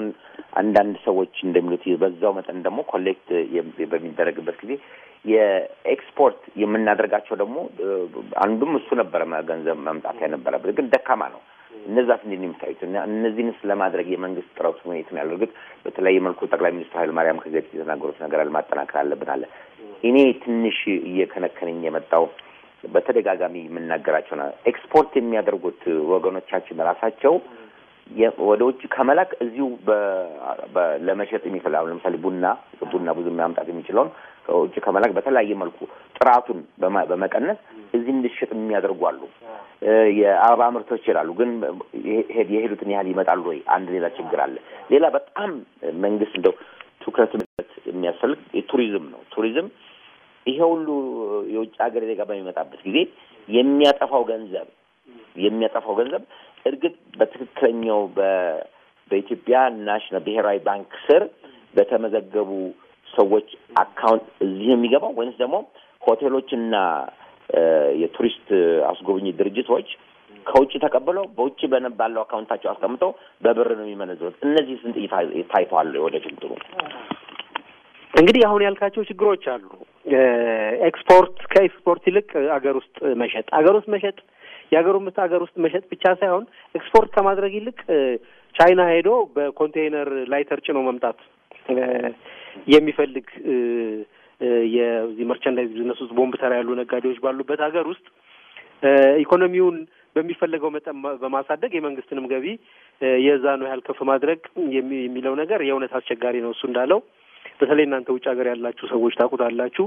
አንዳንድ ሰዎች እንደሚሉት በዛው መጠን ደግሞ ኮሌክት በሚደረግበት ጊዜ የኤክስፖርት የምናደርጋቸው ደግሞ አንዱም እሱ ነበረ ገንዘብ መምጣት የነበረበት ግን ደካማ ነው። እነዛስ እንዴት ነው የሚታዩት? እና እነዚህንስ ለማድረግ የመንግስት ጥረቱ ሁኔት ነው ያለው? እርግጥ በተለያየ መልኩ ጠቅላይ ሚኒስትር ኃይለማርያም ከዚህ በፊት የተናገሩት ነገር አለ፣ ማጠናከር አለብን አለ። እኔ ትንሽ እየከነከነኝ የመጣው በተደጋጋሚ የምናገራቸው ነው። ኤክስፖርት የሚያደርጉት ወገኖቻችን ራሳቸው ወደ ውጭ ከመላክ እዚሁ ለመሸጥ የሚፈል አሁን ለምሳሌ ቡና ቡና ብዙ ማምጣት የሚችለውን ከውጭ ከመላክ በተለያየ መልኩ ጥራቱን በመቀነስ እዚህ እንዲሸጥ የሚያደርጉ አሉ። የአበባ ምርቶች ይላሉ፣ ግን የሄዱትን ያህል ይመጣሉ ወይ? አንድ ሌላ ችግር አለ። ሌላ በጣም መንግስት እንደው ትኩረት የሚያስፈልግ የቱሪዝም ነው። ቱሪዝም ይሄ ሁሉ የውጭ ሀገር ዜጋ በሚመጣበት ጊዜ የሚያጠፋው ገንዘብ የሚያጠፋው ገንዘብ እርግጥ በትክክለኛው በኢትዮጵያ ናሽናል ብሔራዊ ባንክ ስር በተመዘገቡ ሰዎች አካውንት እዚህ የሚገባው ወይንስ ደግሞ ሆቴሎችና የቱሪስት አስጎብኝ ድርጅቶች ከውጭ ተቀብለው በውጭ ባለው አካውንታቸው አስቀምጠው በብር ነው የሚመነዝሩት? እነዚህ ስንት ታይተዋል? ወደፊት ጥሩ እንግዲህ አሁን ያልካቸው ችግሮች አሉ። ኤክስፖርት ከኤክስፖርት ይልቅ አገር ውስጥ መሸጥ አገር ውስጥ መሸጥ የሀገሩ ምርት ሀገር ውስጥ መሸጥ ብቻ ሳይሆን ኤክስፖርት ከማድረግ ይልቅ ቻይና ሄዶ በኮንቴይነር ላይ ተርጭኖ መምጣት የሚፈልግ የዚህ መርቻንዳይዝ ቢዝነስ ውስጥ ቦምብ ተራ ያሉ ነጋዴዎች ባሉበት ሀገር ውስጥ ኢኮኖሚውን በሚፈለገው መጠን በማሳደግ የመንግስትንም ገቢ የዛኑ ያህል ከፍ ማድረግ የሚለው ነገር የእውነት አስቸጋሪ ነው። እሱ እንዳለው በተለይ እናንተ ውጭ ሀገር ያላችሁ ሰዎች ታውቁታላችሁ።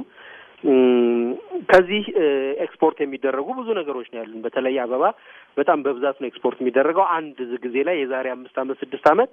ከዚህ ኤክስፖርት የሚደረጉ ብዙ ነገሮች ነው ያሉን። በተለይ አበባ በጣም በብዛት ነው ኤክስፖርት የሚደረገው። አንድ ጊዜ ላይ የዛሬ አምስት አመት ስድስት አመት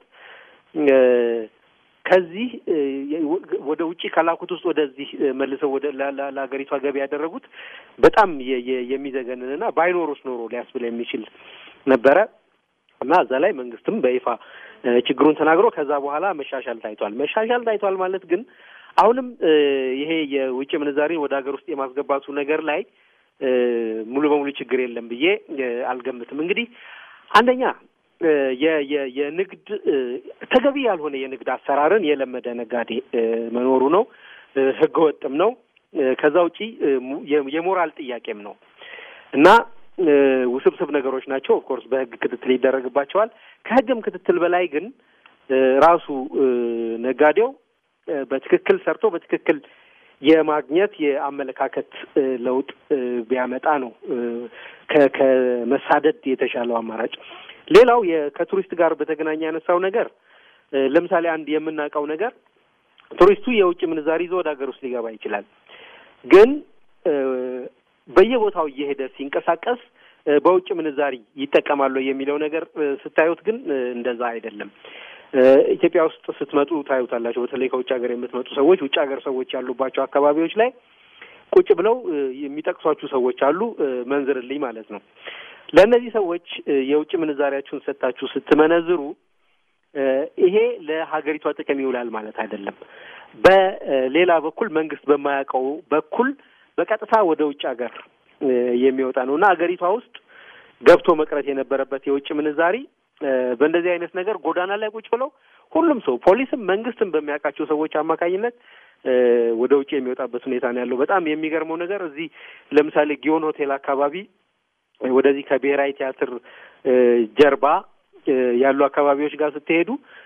ከዚህ ወደ ውጭ ከላኩት ውስጥ ወደዚህ መልሰው ወደ ለሀገሪቷ ገቢ ያደረጉት በጣም የሚዘገንንና ባይኖሩስ ኖሮ ሊያስብል የሚችል ነበረ እና እዛ ላይ መንግስትም በይፋ ችግሩን ተናግሮ ከዛ በኋላ መሻሻል ታይቷል። መሻሻል ታይቷል ማለት ግን አሁንም ይሄ የውጭ ምንዛሪ ወደ ሀገር ውስጥ የማስገባቱ ነገር ላይ ሙሉ በሙሉ ችግር የለም ብዬ አልገምትም። እንግዲህ አንደኛ የንግድ ተገቢ ያልሆነ የንግድ አሰራርን የለመደ ነጋዴ መኖሩ ነው። ህገወጥም ነው። ከዛ ውጪ የሞራል ጥያቄም ነው እና ውስብስብ ነገሮች ናቸው። ኦፍኮርስ በህግ ክትትል ይደረግባቸዋል። ከህግም ክትትል በላይ ግን ራሱ ነጋዴው በትክክል ሰርቶ በትክክል የማግኘት የአመለካከት ለውጥ ቢያመጣ ነው ከመሳደድ የተሻለው አማራጭ። ሌላው ከቱሪስት ጋር በተገናኘ ያነሳው ነገር ለምሳሌ አንድ የምናውቀው ነገር ቱሪስቱ የውጭ ምንዛሪ ይዞ ወደ ሀገር ውስጥ ሊገባ ይችላል። ግን በየቦታው እየሄደ ሲንቀሳቀስ በውጭ ምንዛሪ ይጠቀማሉ የሚለው ነገር ስታዩት ግን እንደዛ አይደለም። ኢትዮጵያ ውስጥ ስትመጡ ታዩታላቸው። በተለይ ከውጭ ሀገር የምትመጡ ሰዎች ውጭ ሀገር ሰዎች ያሉባቸው አካባቢዎች ላይ ቁጭ ብለው የሚጠቅሷችሁ ሰዎች አሉ፣ መንዝርልኝ ማለት ነው። ለእነዚህ ሰዎች የውጭ ምንዛሪያችሁን ሰጥታችሁ ስትመነዝሩ ይሄ ለሀገሪቷ ጥቅም ይውላል ማለት አይደለም። በሌላ በኩል መንግስት በማያውቀው በኩል በቀጥታ ወደ ውጭ ሀገር የሚወጣ ነው እና ሀገሪቷ ውስጥ ገብቶ መቅረት የነበረበት የውጭ ምንዛሪ በእንደዚህ አይነት ነገር ጎዳና ላይ ቁጭ ብለው ሁሉም ሰው ፖሊስም መንግስትም በሚያውቃቸው ሰዎች አማካኝነት ወደ ውጭ የሚወጣበት ሁኔታ ነው ያለው። በጣም የሚገርመው ነገር እዚህ ለምሳሌ ጊዮን ሆቴል አካባቢ ወደዚህ ከብሔራዊ ቲያትር ጀርባ ያሉ አካባቢዎች ጋር ስትሄዱ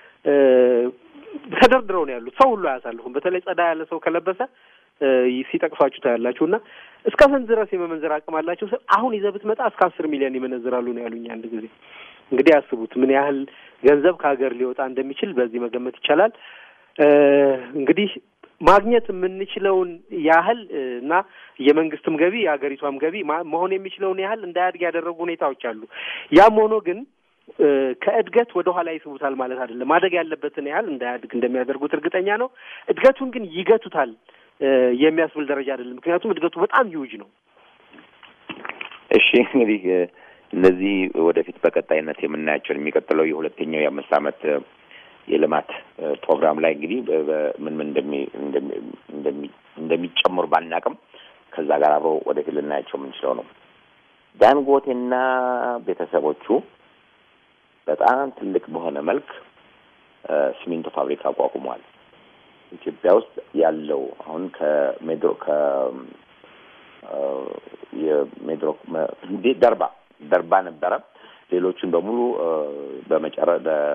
ተደርድረው ነው ያሉት። ሰው ሁሉ አያሳልፉም። በተለይ ጸዳ ያለ ሰው ከለበሰ ሲጠቅሷችሁ ታያላችሁ። እና እስከ ስንት ድረስ የመመንዘር አቅም አላቸው? አሁን ይዘህ ብትመጣ እስከ አስር ሚሊዮን ይመነዝራሉ ነው ያሉኝ አንድ ጊዜ። እንግዲህ አስቡት ምን ያህል ገንዘብ ከሀገር ሊወጣ እንደሚችል በዚህ መገመት ይቻላል። እንግዲህ ማግኘት የምንችለውን ያህል እና የመንግስትም ገቢ የሀገሪቷም ገቢ መሆን የሚችለውን ያህል እንዳያድግ ያደረጉ ሁኔታዎች አሉ። ያም ሆኖ ግን ከእድገት ወደ ኋላ ይስቡታል ማለት አይደለም። ማደግ ያለበትን ያህል እንዳያድግ እንደሚያደርጉት እርግጠኛ ነው። እድገቱን ግን ይገቱታል የሚያስብል ደረጃ አይደለም። ምክንያቱም እድገቱ በጣም ይውጅ ነው። እሺ እንግዲህ እነዚህ ወደፊት በቀጣይነት የምናያቸውን የሚቀጥለው የሁለተኛው የአምስት ዓመት የልማት ፕሮግራም ላይ እንግዲህ ምን ምን እንደሚጨምሩ ባናቅም ከዛ ጋር አብረው ወደፊት ልናያቸው የምንችለው ነው። ዳንጎቴና ቤተሰቦቹ በጣም ትልቅ በሆነ መልክ ሲሚንቶ ፋብሪካ አቋቁመዋል። ኢትዮጵያ ውስጥ ያለው አሁን ከሜድሮ ከ የሜድሮ ደርባ ደርባ ነበረ። ሌሎቹን በሙሉ በመጨረ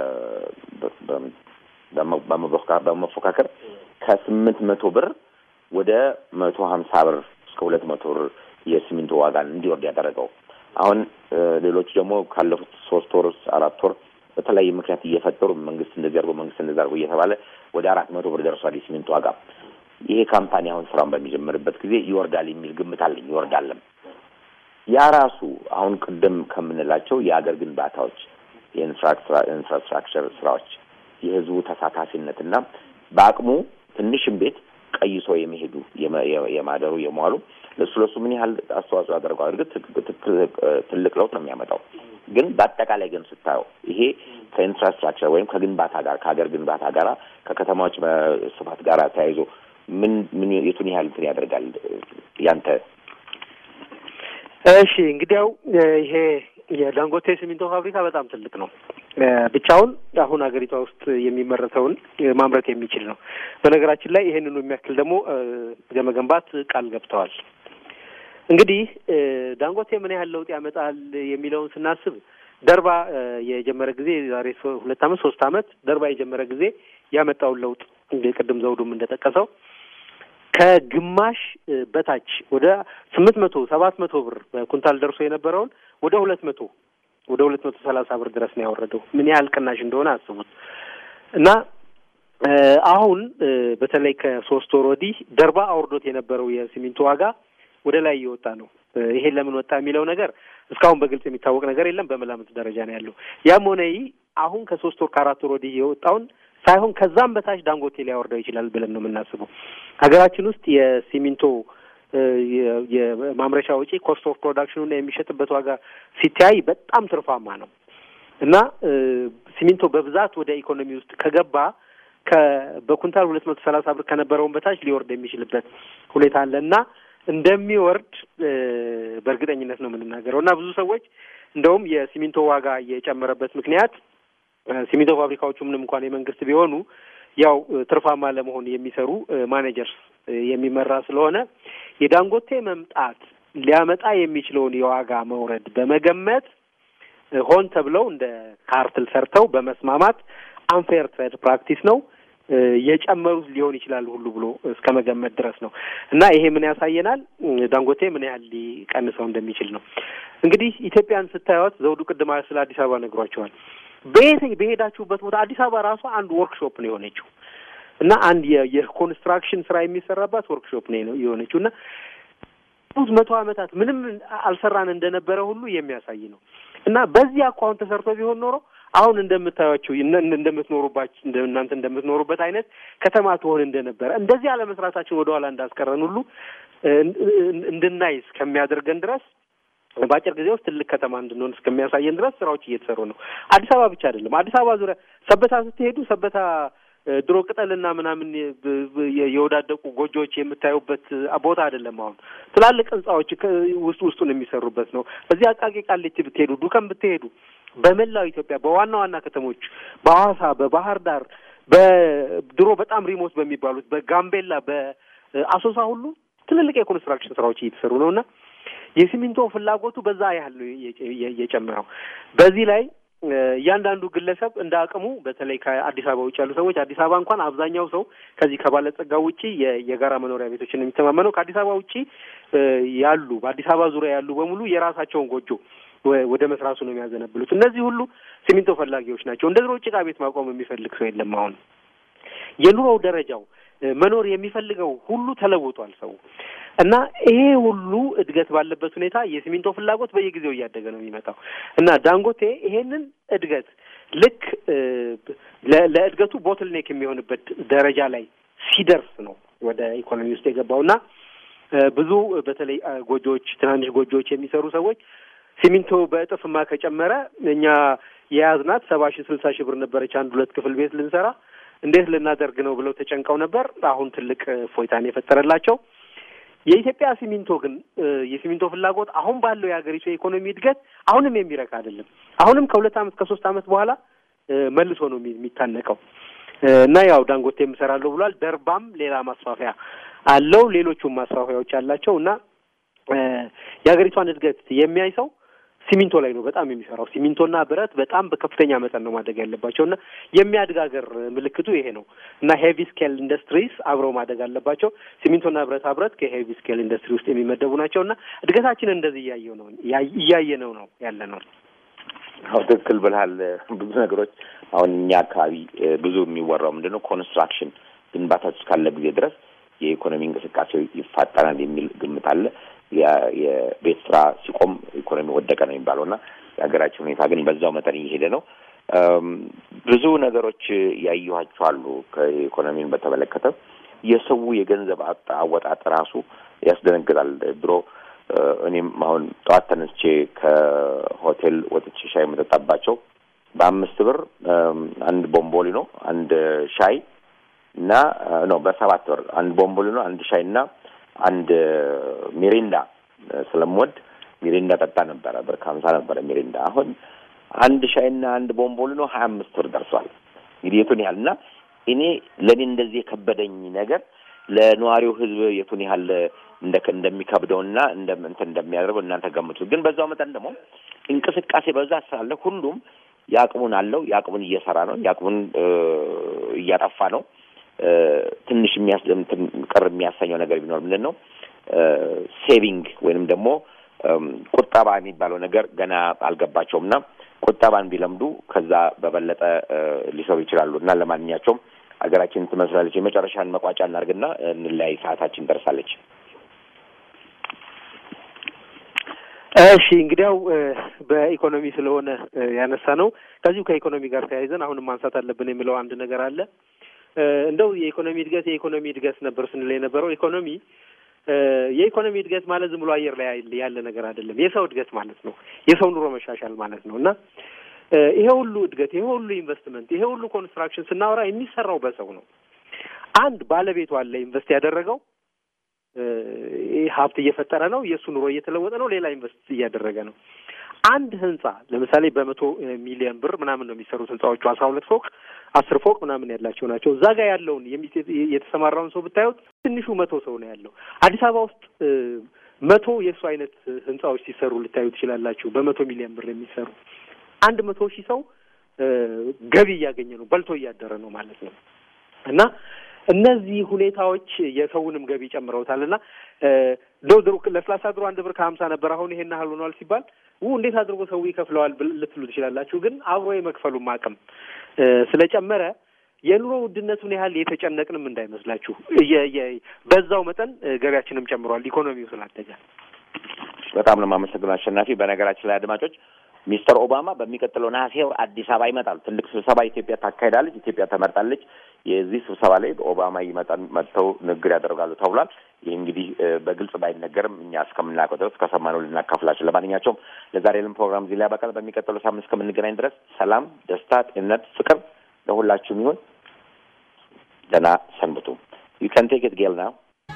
በመፎካከር ከስምንት መቶ ብር ወደ መቶ ሀምሳ ብር እስከ ሁለት መቶ ብር የሲሚንቶ ዋጋን እንዲወርድ ያደረገው አሁን ሌሎቹ ደግሞ ካለፉት ሶስት ወር አራት ወር በተለያየ ምክንያት እየፈጠሩ መንግስት እንደዚህ አድርጎ መንግስት እንደዚህ አድርጎ እየተባለ ወደ አራት መቶ ብር ደርሷል የሲሚንቶ ዋጋ። ይሄ ካምፓኒ አሁን ስራውን በሚጀምርበት ጊዜ ይወርዳል የሚል ግምት አለኝ። ይወርዳለም። ያ ራሱ አሁን ቅድም ከምንላቸው የአገር ግንባታዎች፣ የኢንፍራስትራክቸር ስራዎች፣ የህዝቡ ተሳታፊነትና በአቅሙ ትንሽም ቤት ቀይሶ የሚሄዱ የማደሩ የመዋሉ ለሱ ለሱ ምን ያህል አስተዋጽኦ ያደርገዋል? እርግጥ ትልቅ ለውጥ ነው የሚያመጣው። ግን በአጠቃላይ ግን ስታየው ይሄ ከኢንፍራስትራክቸር ወይም ከግንባታ ጋር ከሀገር ግንባታ ጋር ከከተማዎች ስፋት ጋር ተያይዞ ምን ምን የቱን ያህል እንትን ያደርጋል? ያንተ እሺ፣ እንግዲያው ይሄ የዳንጎቴ ሲሚንቶ ፋብሪካ በጣም ትልቅ ነው። ብቻውን አሁን ሀገሪቷ ውስጥ የሚመረተውን ማምረት የሚችል ነው። በነገራችን ላይ ይሄንኑ የሚያክል ደግሞ ለመገንባት ቃል ገብተዋል። እንግዲህ ዳንጎቴ ምን ያህል ለውጥ ያመጣል የሚለውን ስናስብ ደርባ የጀመረ ጊዜ ዛሬ ሁለት አመት ሶስት አመት ደርባ የጀመረ ጊዜ ያመጣውን ለውጥ እንደ ቅድም ዘውዱም እንደጠቀሰው ከግማሽ በታች ወደ ስምንት መቶ ሰባት መቶ ብር በኩንታል ደርሶ የነበረውን ወደ ሁለት መቶ ወደ ሁለት መቶ ሰላሳ ብር ድረስ ነው ያወረደው። ምን ያህል ቅናሽ እንደሆነ አስቡት። እና አሁን በተለይ ከሶስት ወር ወዲህ ደርባ አውርዶት የነበረው የሲሚንቶ ዋጋ ወደ ላይ እየወጣ ነው። ይሄን ለምን ወጣ የሚለው ነገር እስካሁን በግልጽ የሚታወቅ ነገር የለም። በመላምት ደረጃ ነው ያለው። ያም ሆነ ይህ አሁን ከሶስት ወር ከአራት ወር ወዲህ የወጣውን ሳይሆን ከዛም በታች ዳንጎቴ ሊያወርደው ይችላል ብለን ነው የምናስበው። ሀገራችን ውስጥ የሲሚንቶ የማምረቻ ወጪ ኮስት ኦፍ ፕሮዳክሽኑና የሚሸጥበት ዋጋ ሲተያይ በጣም ትርፋማ ነው እና ሲሚንቶ በብዛት ወደ ኢኮኖሚ ውስጥ ከገባ በኩንታል ሁለት መቶ ሰላሳ ብር ከነበረውን በታች ሊወርድ የሚችልበት ሁኔታ አለ እና እንደሚወርድ በእርግጠኝነት ነው የምንናገረው እና ብዙ ሰዎች እንደውም የሲሚንቶ ዋጋ የጨመረበት ምክንያት ሲሚንቶ ፋብሪካዎቹ ምንም እንኳን የመንግስት ቢሆኑ ያው ትርፋማ ለመሆን የሚሰሩ ማኔጀርስ የሚመራ ስለሆነ የዳንጎቴ መምጣት ሊያመጣ የሚችለውን የዋጋ መውረድ በመገመት ሆን ተብለው እንደ ካርትል ሰርተው በመስማማት አንፌር ትሬድ ፕራክቲስ ነው የጨመሩት ሊሆን ይችላል ሁሉ ብሎ እስከ መገመት ድረስ ነው እና ይሄ ምን ያሳየናል? ዳንጎቴ ምን ያህል ሊቀንሰው እንደሚችል ነው። እንግዲህ ኢትዮጵያን ስታዩት ዘውዱ ቅድማ ስለ አዲስ አበባ ነግሯቸዋል። በየት በሄዳችሁበት ቦታ አዲስ አበባ ራሷ አንድ ወርክሾፕ ነው የሆነችው እና አንድ የኮንስትራክሽን ስራ የሚሰራባት ወርክሾፕ ነው የሆነችው እና መቶ ዓመታት ምንም አልሰራን እንደነበረ ሁሉ የሚያሳይ ነው እና በዚህ አኳኋን ተሰርቶ ቢሆን ኖሮ አሁን እንደምታዩቸው እንደምትኖሩባቸው እናንተ እንደምትኖሩበት አይነት ከተማ ትሆን እንደነበረ እንደዚህ አለመስራታችን ወደኋላ እንዳስቀረን ሁሉ እንድናይ እስከሚያደርገን ድረስ በአጭር ጊዜ ውስጥ ትልቅ ከተማ እንድንሆን እስከሚያሳየን ድረስ ስራዎች እየተሰሩ ነው። አዲስ አበባ ብቻ አይደለም። አዲስ አበባ ዙሪያ ሰበታ ስትሄዱ ሰበታ ድሮ ቅጠልና ምናምን የወዳደቁ ጎጆዎች የምታዩበት ቦታ አይደለም። አሁን ትላልቅ ህንጻዎች ውስጥ ውስጡን የሚሰሩበት ነው። እዚህ አቃቂ ቃሊቲ ብትሄዱ፣ ዱከም ብትሄዱ፣ በመላው ኢትዮጵያ በዋና ዋና ከተሞች በሐዋሳ፣ በባህር ዳር፣ በድሮ በጣም ሪሞት በሚባሉት በጋምቤላ፣ በአሶሳ ሁሉ ትልልቅ የኮንስትራክሽን ስራዎች እየተሰሩ ነው እና የሲሚንቶ ፍላጎቱ በዛ ያህል ነው የጨመረው። በዚህ ላይ እያንዳንዱ ግለሰብ እንደ አቅሙ በተለይ ከአዲስ አበባ ውጭ ያሉ ሰዎች አዲስ አበባ እንኳን አብዛኛው ሰው ከዚህ ከባለጸጋው ውጭ የጋራ መኖሪያ ቤቶችን የሚተማመነው ከአዲስ አበባ ውጭ ያሉ በአዲስ አበባ ዙሪያ ያሉ በሙሉ የራሳቸውን ጎጆ ወደ መስራቱ ነው የሚያዘነብሉት። እነዚህ ሁሉ ሲሚንቶ ፈላጊዎች ናቸው። እንደ ድሮ ጭቃ ቤት ማቆም የሚፈልግ ሰው የለም። አሁን የኑሮው ደረጃው መኖር የሚፈልገው ሁሉ ተለውጧል ሰው እና ይሄ ሁሉ እድገት ባለበት ሁኔታ የሲሚንቶ ፍላጎት በየጊዜው እያደገ ነው የሚመጣው እና ዳንጎቴ ይሄንን እድገት ልክ ለእድገቱ ቦትልኔክ የሚሆንበት ደረጃ ላይ ሲደርስ ነው ወደ ኢኮኖሚ ውስጥ የገባው እና ብዙ በተለይ ጎጆዎች፣ ትናንሽ ጎጆዎች የሚሰሩ ሰዎች ሲሚንቶ በእጥፍማ ከጨመረ እኛ የያዝናት ሰባ ሺህ ስልሳ ሺህ ብር ነበረች አንድ ሁለት ክፍል ቤት ልንሰራ እንዴት ልናደርግ ነው ብለው ተጨንቀው ነበር። አሁን ትልቅ ፎይታን የፈጠረላቸው የኢትዮጵያ ሲሚንቶ ግን የሲሚንቶ ፍላጎት አሁን ባለው የሀገሪቱ የኢኮኖሚ እድገት አሁንም የሚረካ አይደለም። አሁንም ከሁለት ዓመት ከሶስት ዓመት በኋላ መልሶ ነው የሚታነቀው እና ያው ዳንጎቴ የምሰራለሁ ብሏል። ደርባም ሌላ ማስፋፊያ አለው። ሌሎቹም ማስፋፊያዎች አላቸው እና የሀገሪቷን እድገት የሚያይ ሰው ሲሚንቶ ላይ ነው በጣም የሚሰራው። ሲሚንቶና ብረት በጣም በከፍተኛ መጠን ነው ማደግ ያለባቸው እና የሚያድግ ሀገር ምልክቱ ይሄ ነው እና ሄቪ ስኬል ኢንዱስትሪስ አብረው ማደግ አለባቸው። ሲሚንቶና ብረታ ብረት ከሄቪ ስኬል ኢንዱስትሪ ውስጥ የሚመደቡ ናቸው እና እድገታችንን እንደዚህ እያየው ነው እያየነው ነው ያለ ነው። አዎ ትክክል ብልሃል። ብዙ ነገሮች አሁን እኛ አካባቢ ብዙ የሚወራው ምንድን ነው ኮንስትራክሽን ግንባታ እስካለ ጊዜ ድረስ የኢኮኖሚ እንቅስቃሴው ይፋጠናል የሚል ግምት አለ። የቤት ስራ ሲቆም ኢኮኖሚ ወደቀ ነው የሚባለው እና የሀገራችን ሁኔታ ግን በዛው መጠን እየሄደ ነው። ብዙ ነገሮች ያየኋቸው አሉ። ከኢኮኖሚን በተመለከተ የሰው የገንዘብ አወጣጥ ራሱ ያስደነግጣል። ድሮ እኔም አሁን ጠዋት ተነስቼ ከሆቴል ወጥቼ ሻይ የምጠጣባቸው በአምስት ብር አንድ ቦምቦሊኖ፣ አንድ ሻይ እና ነው በሰባት ብር አንድ ቦምቦሊኖ፣ አንድ ሻይ እና አንድ ሚሪንዳ ስለምወድ ሚሪንዳ ጠጣ ነበረ። ብር ከሀምሳ ነበረ ሚሪንዳ። አሁን አንድ ሻይና አንድ ቦምቦሊኖ ሀያ አምስት ብር ደርሷል። እንግዲህ የቱን ያህል እና እኔ ለእኔ እንደዚህ የከበደኝ ነገር ለነዋሪው ሕዝብ የቱን ያህል እንደ እንደሚከብደውና እንደ እንትን እንደሚያደርገው እናንተ ገምቱት። ግን በዛው መጠን ደግሞ እንቅስቃሴ በዛ ስላለ ሁሉም የአቅሙን አለው፣ የአቅሙን እየሰራ ነው፣ የአቅሙን እያጠፋ ነው። ትንሽ ቅር የሚያሰኘው ነገር ቢኖር ምንድን ነው ሴቪንግ ወይንም ደግሞ ቁጠባ የሚባለው ነገር ገና አልገባቸውም እና ቁጠባን ቢለምዱ ከዛ በበለጠ ሊሰሩ ይችላሉ። እና ለማንኛቸውም ሀገራችን ትመስላለች። የመጨረሻን መቋጫ እናድርግና እንለያይ፣ ሰዓታችን ደርሳለች። እሺ እንግዲያው በኢኮኖሚ ስለሆነ ያነሳ ነው። ከዚሁ ከኢኮኖሚ ጋር ተያይዘን አሁንም ማንሳት አለብን የሚለው አንድ ነገር አለ። እንደው የኢኮኖሚ እድገት የኢኮኖሚ እድገት ነበር ስንል የነበረው ኢኮኖሚ የኢኮኖሚ እድገት ማለት ዝም ብሎ አየር ላይ ያለ ነገር አይደለም። የሰው እድገት ማለት ነው። የሰው ኑሮ መሻሻል ማለት ነው እና ይሄ ሁሉ እድገት፣ ይሄ ሁሉ ኢንቨስትመንት፣ ይሄ ሁሉ ኮንስትራክሽን ስናወራ የሚሰራው በሰው ነው። አንድ ባለቤቱ አለ ኢንቨስት ያደረገው ሀብት እየፈጠረ ነው። የእሱ ኑሮ እየተለወጠ ነው። ሌላ ኢንቨስት እያደረገ ነው። አንድ ህንጻ ለምሳሌ በመቶ ሚሊዮን ብር ምናምን ነው የሚሰሩት ህንጻዎቹ አስራ ሁለት ፎቅ አስር ፎቅ ምናምን ያላቸው ናቸው። እዛ ጋር ያለውን የተሰማራውን ሰው ብታዩት ትንሹ መቶ ሰው ነው ያለው። አዲስ አበባ ውስጥ መቶ የእሱ አይነት ህንጻዎች ሲሰሩ ልታዩ ትችላላችሁ። በመቶ ሚሊዮን ብር የሚሰሩ አንድ መቶ ሺህ ሰው ገቢ እያገኘ ነው፣ በልቶ እያደረ ነው ማለት ነው እና እነዚህ ሁኔታዎች የሰውንም ገቢ ጨምረውታል እና ዶሮ ለስላሳ ድሮ አንድ ብር ከሀምሳ ነበር አሁን ይሄን ያህል ሆኗል ሲባል ው እንዴት አድርጎ ሰው ይከፍለዋል ልትሉ ትችላላችሁ። ግን አብሮ የመክፈሉም አቅም ስለጨመረ የኑሮ ውድነቱን ያህል የተጨነቅንም እንዳይመስላችሁ። በዛው መጠን ገቢያችንም ጨምሯል ኢኮኖሚው ስላደገ። በጣም ነው የማመሰግነው አሸናፊ። በነገራችን ላይ አድማጮች ሚስተር ኦባማ በሚቀጥለው ነሐሴ ወር አዲስ አበባ ይመጣሉ። ትልቅ ስብሰባ ኢትዮጵያ ታካሂዳለች። ኢትዮጵያ ተመርጣለች። የዚህ ስብሰባ ላይ በኦባማ ይመጣል መጥተው ንግግር ያደርጋሉ ተብሏል። ይህ እንግዲህ በግልጽ ባይነገርም እኛ እስከምናውቀው ድረስ ከሰማነው ልናካፍላቸው። ለማንኛቸውም ለዛሬ ልን ፕሮግራም እዚህ ላይ ያበቃል። በሚቀጥለው ሳምንት እስከምንገናኝ ድረስ ሰላም፣ ደስታ፣ ጤንነት፣ ፍቅር ለሁላችሁም ይሁን። ደህና ሰንብቱ። ዩ ካን ቴክ ኢት ጌል ናው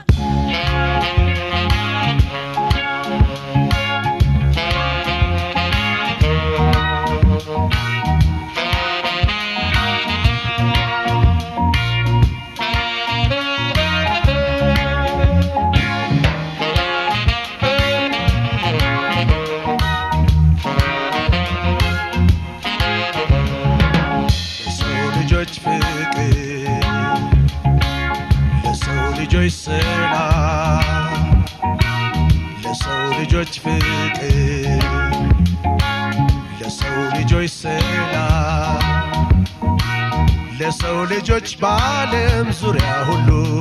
ልጆች ሰላም ለሰው ልጆች ፍቅር ለሰው ልጆች ሰላም ለሰው ልጆች በዓለም ዙሪያ ሁሉ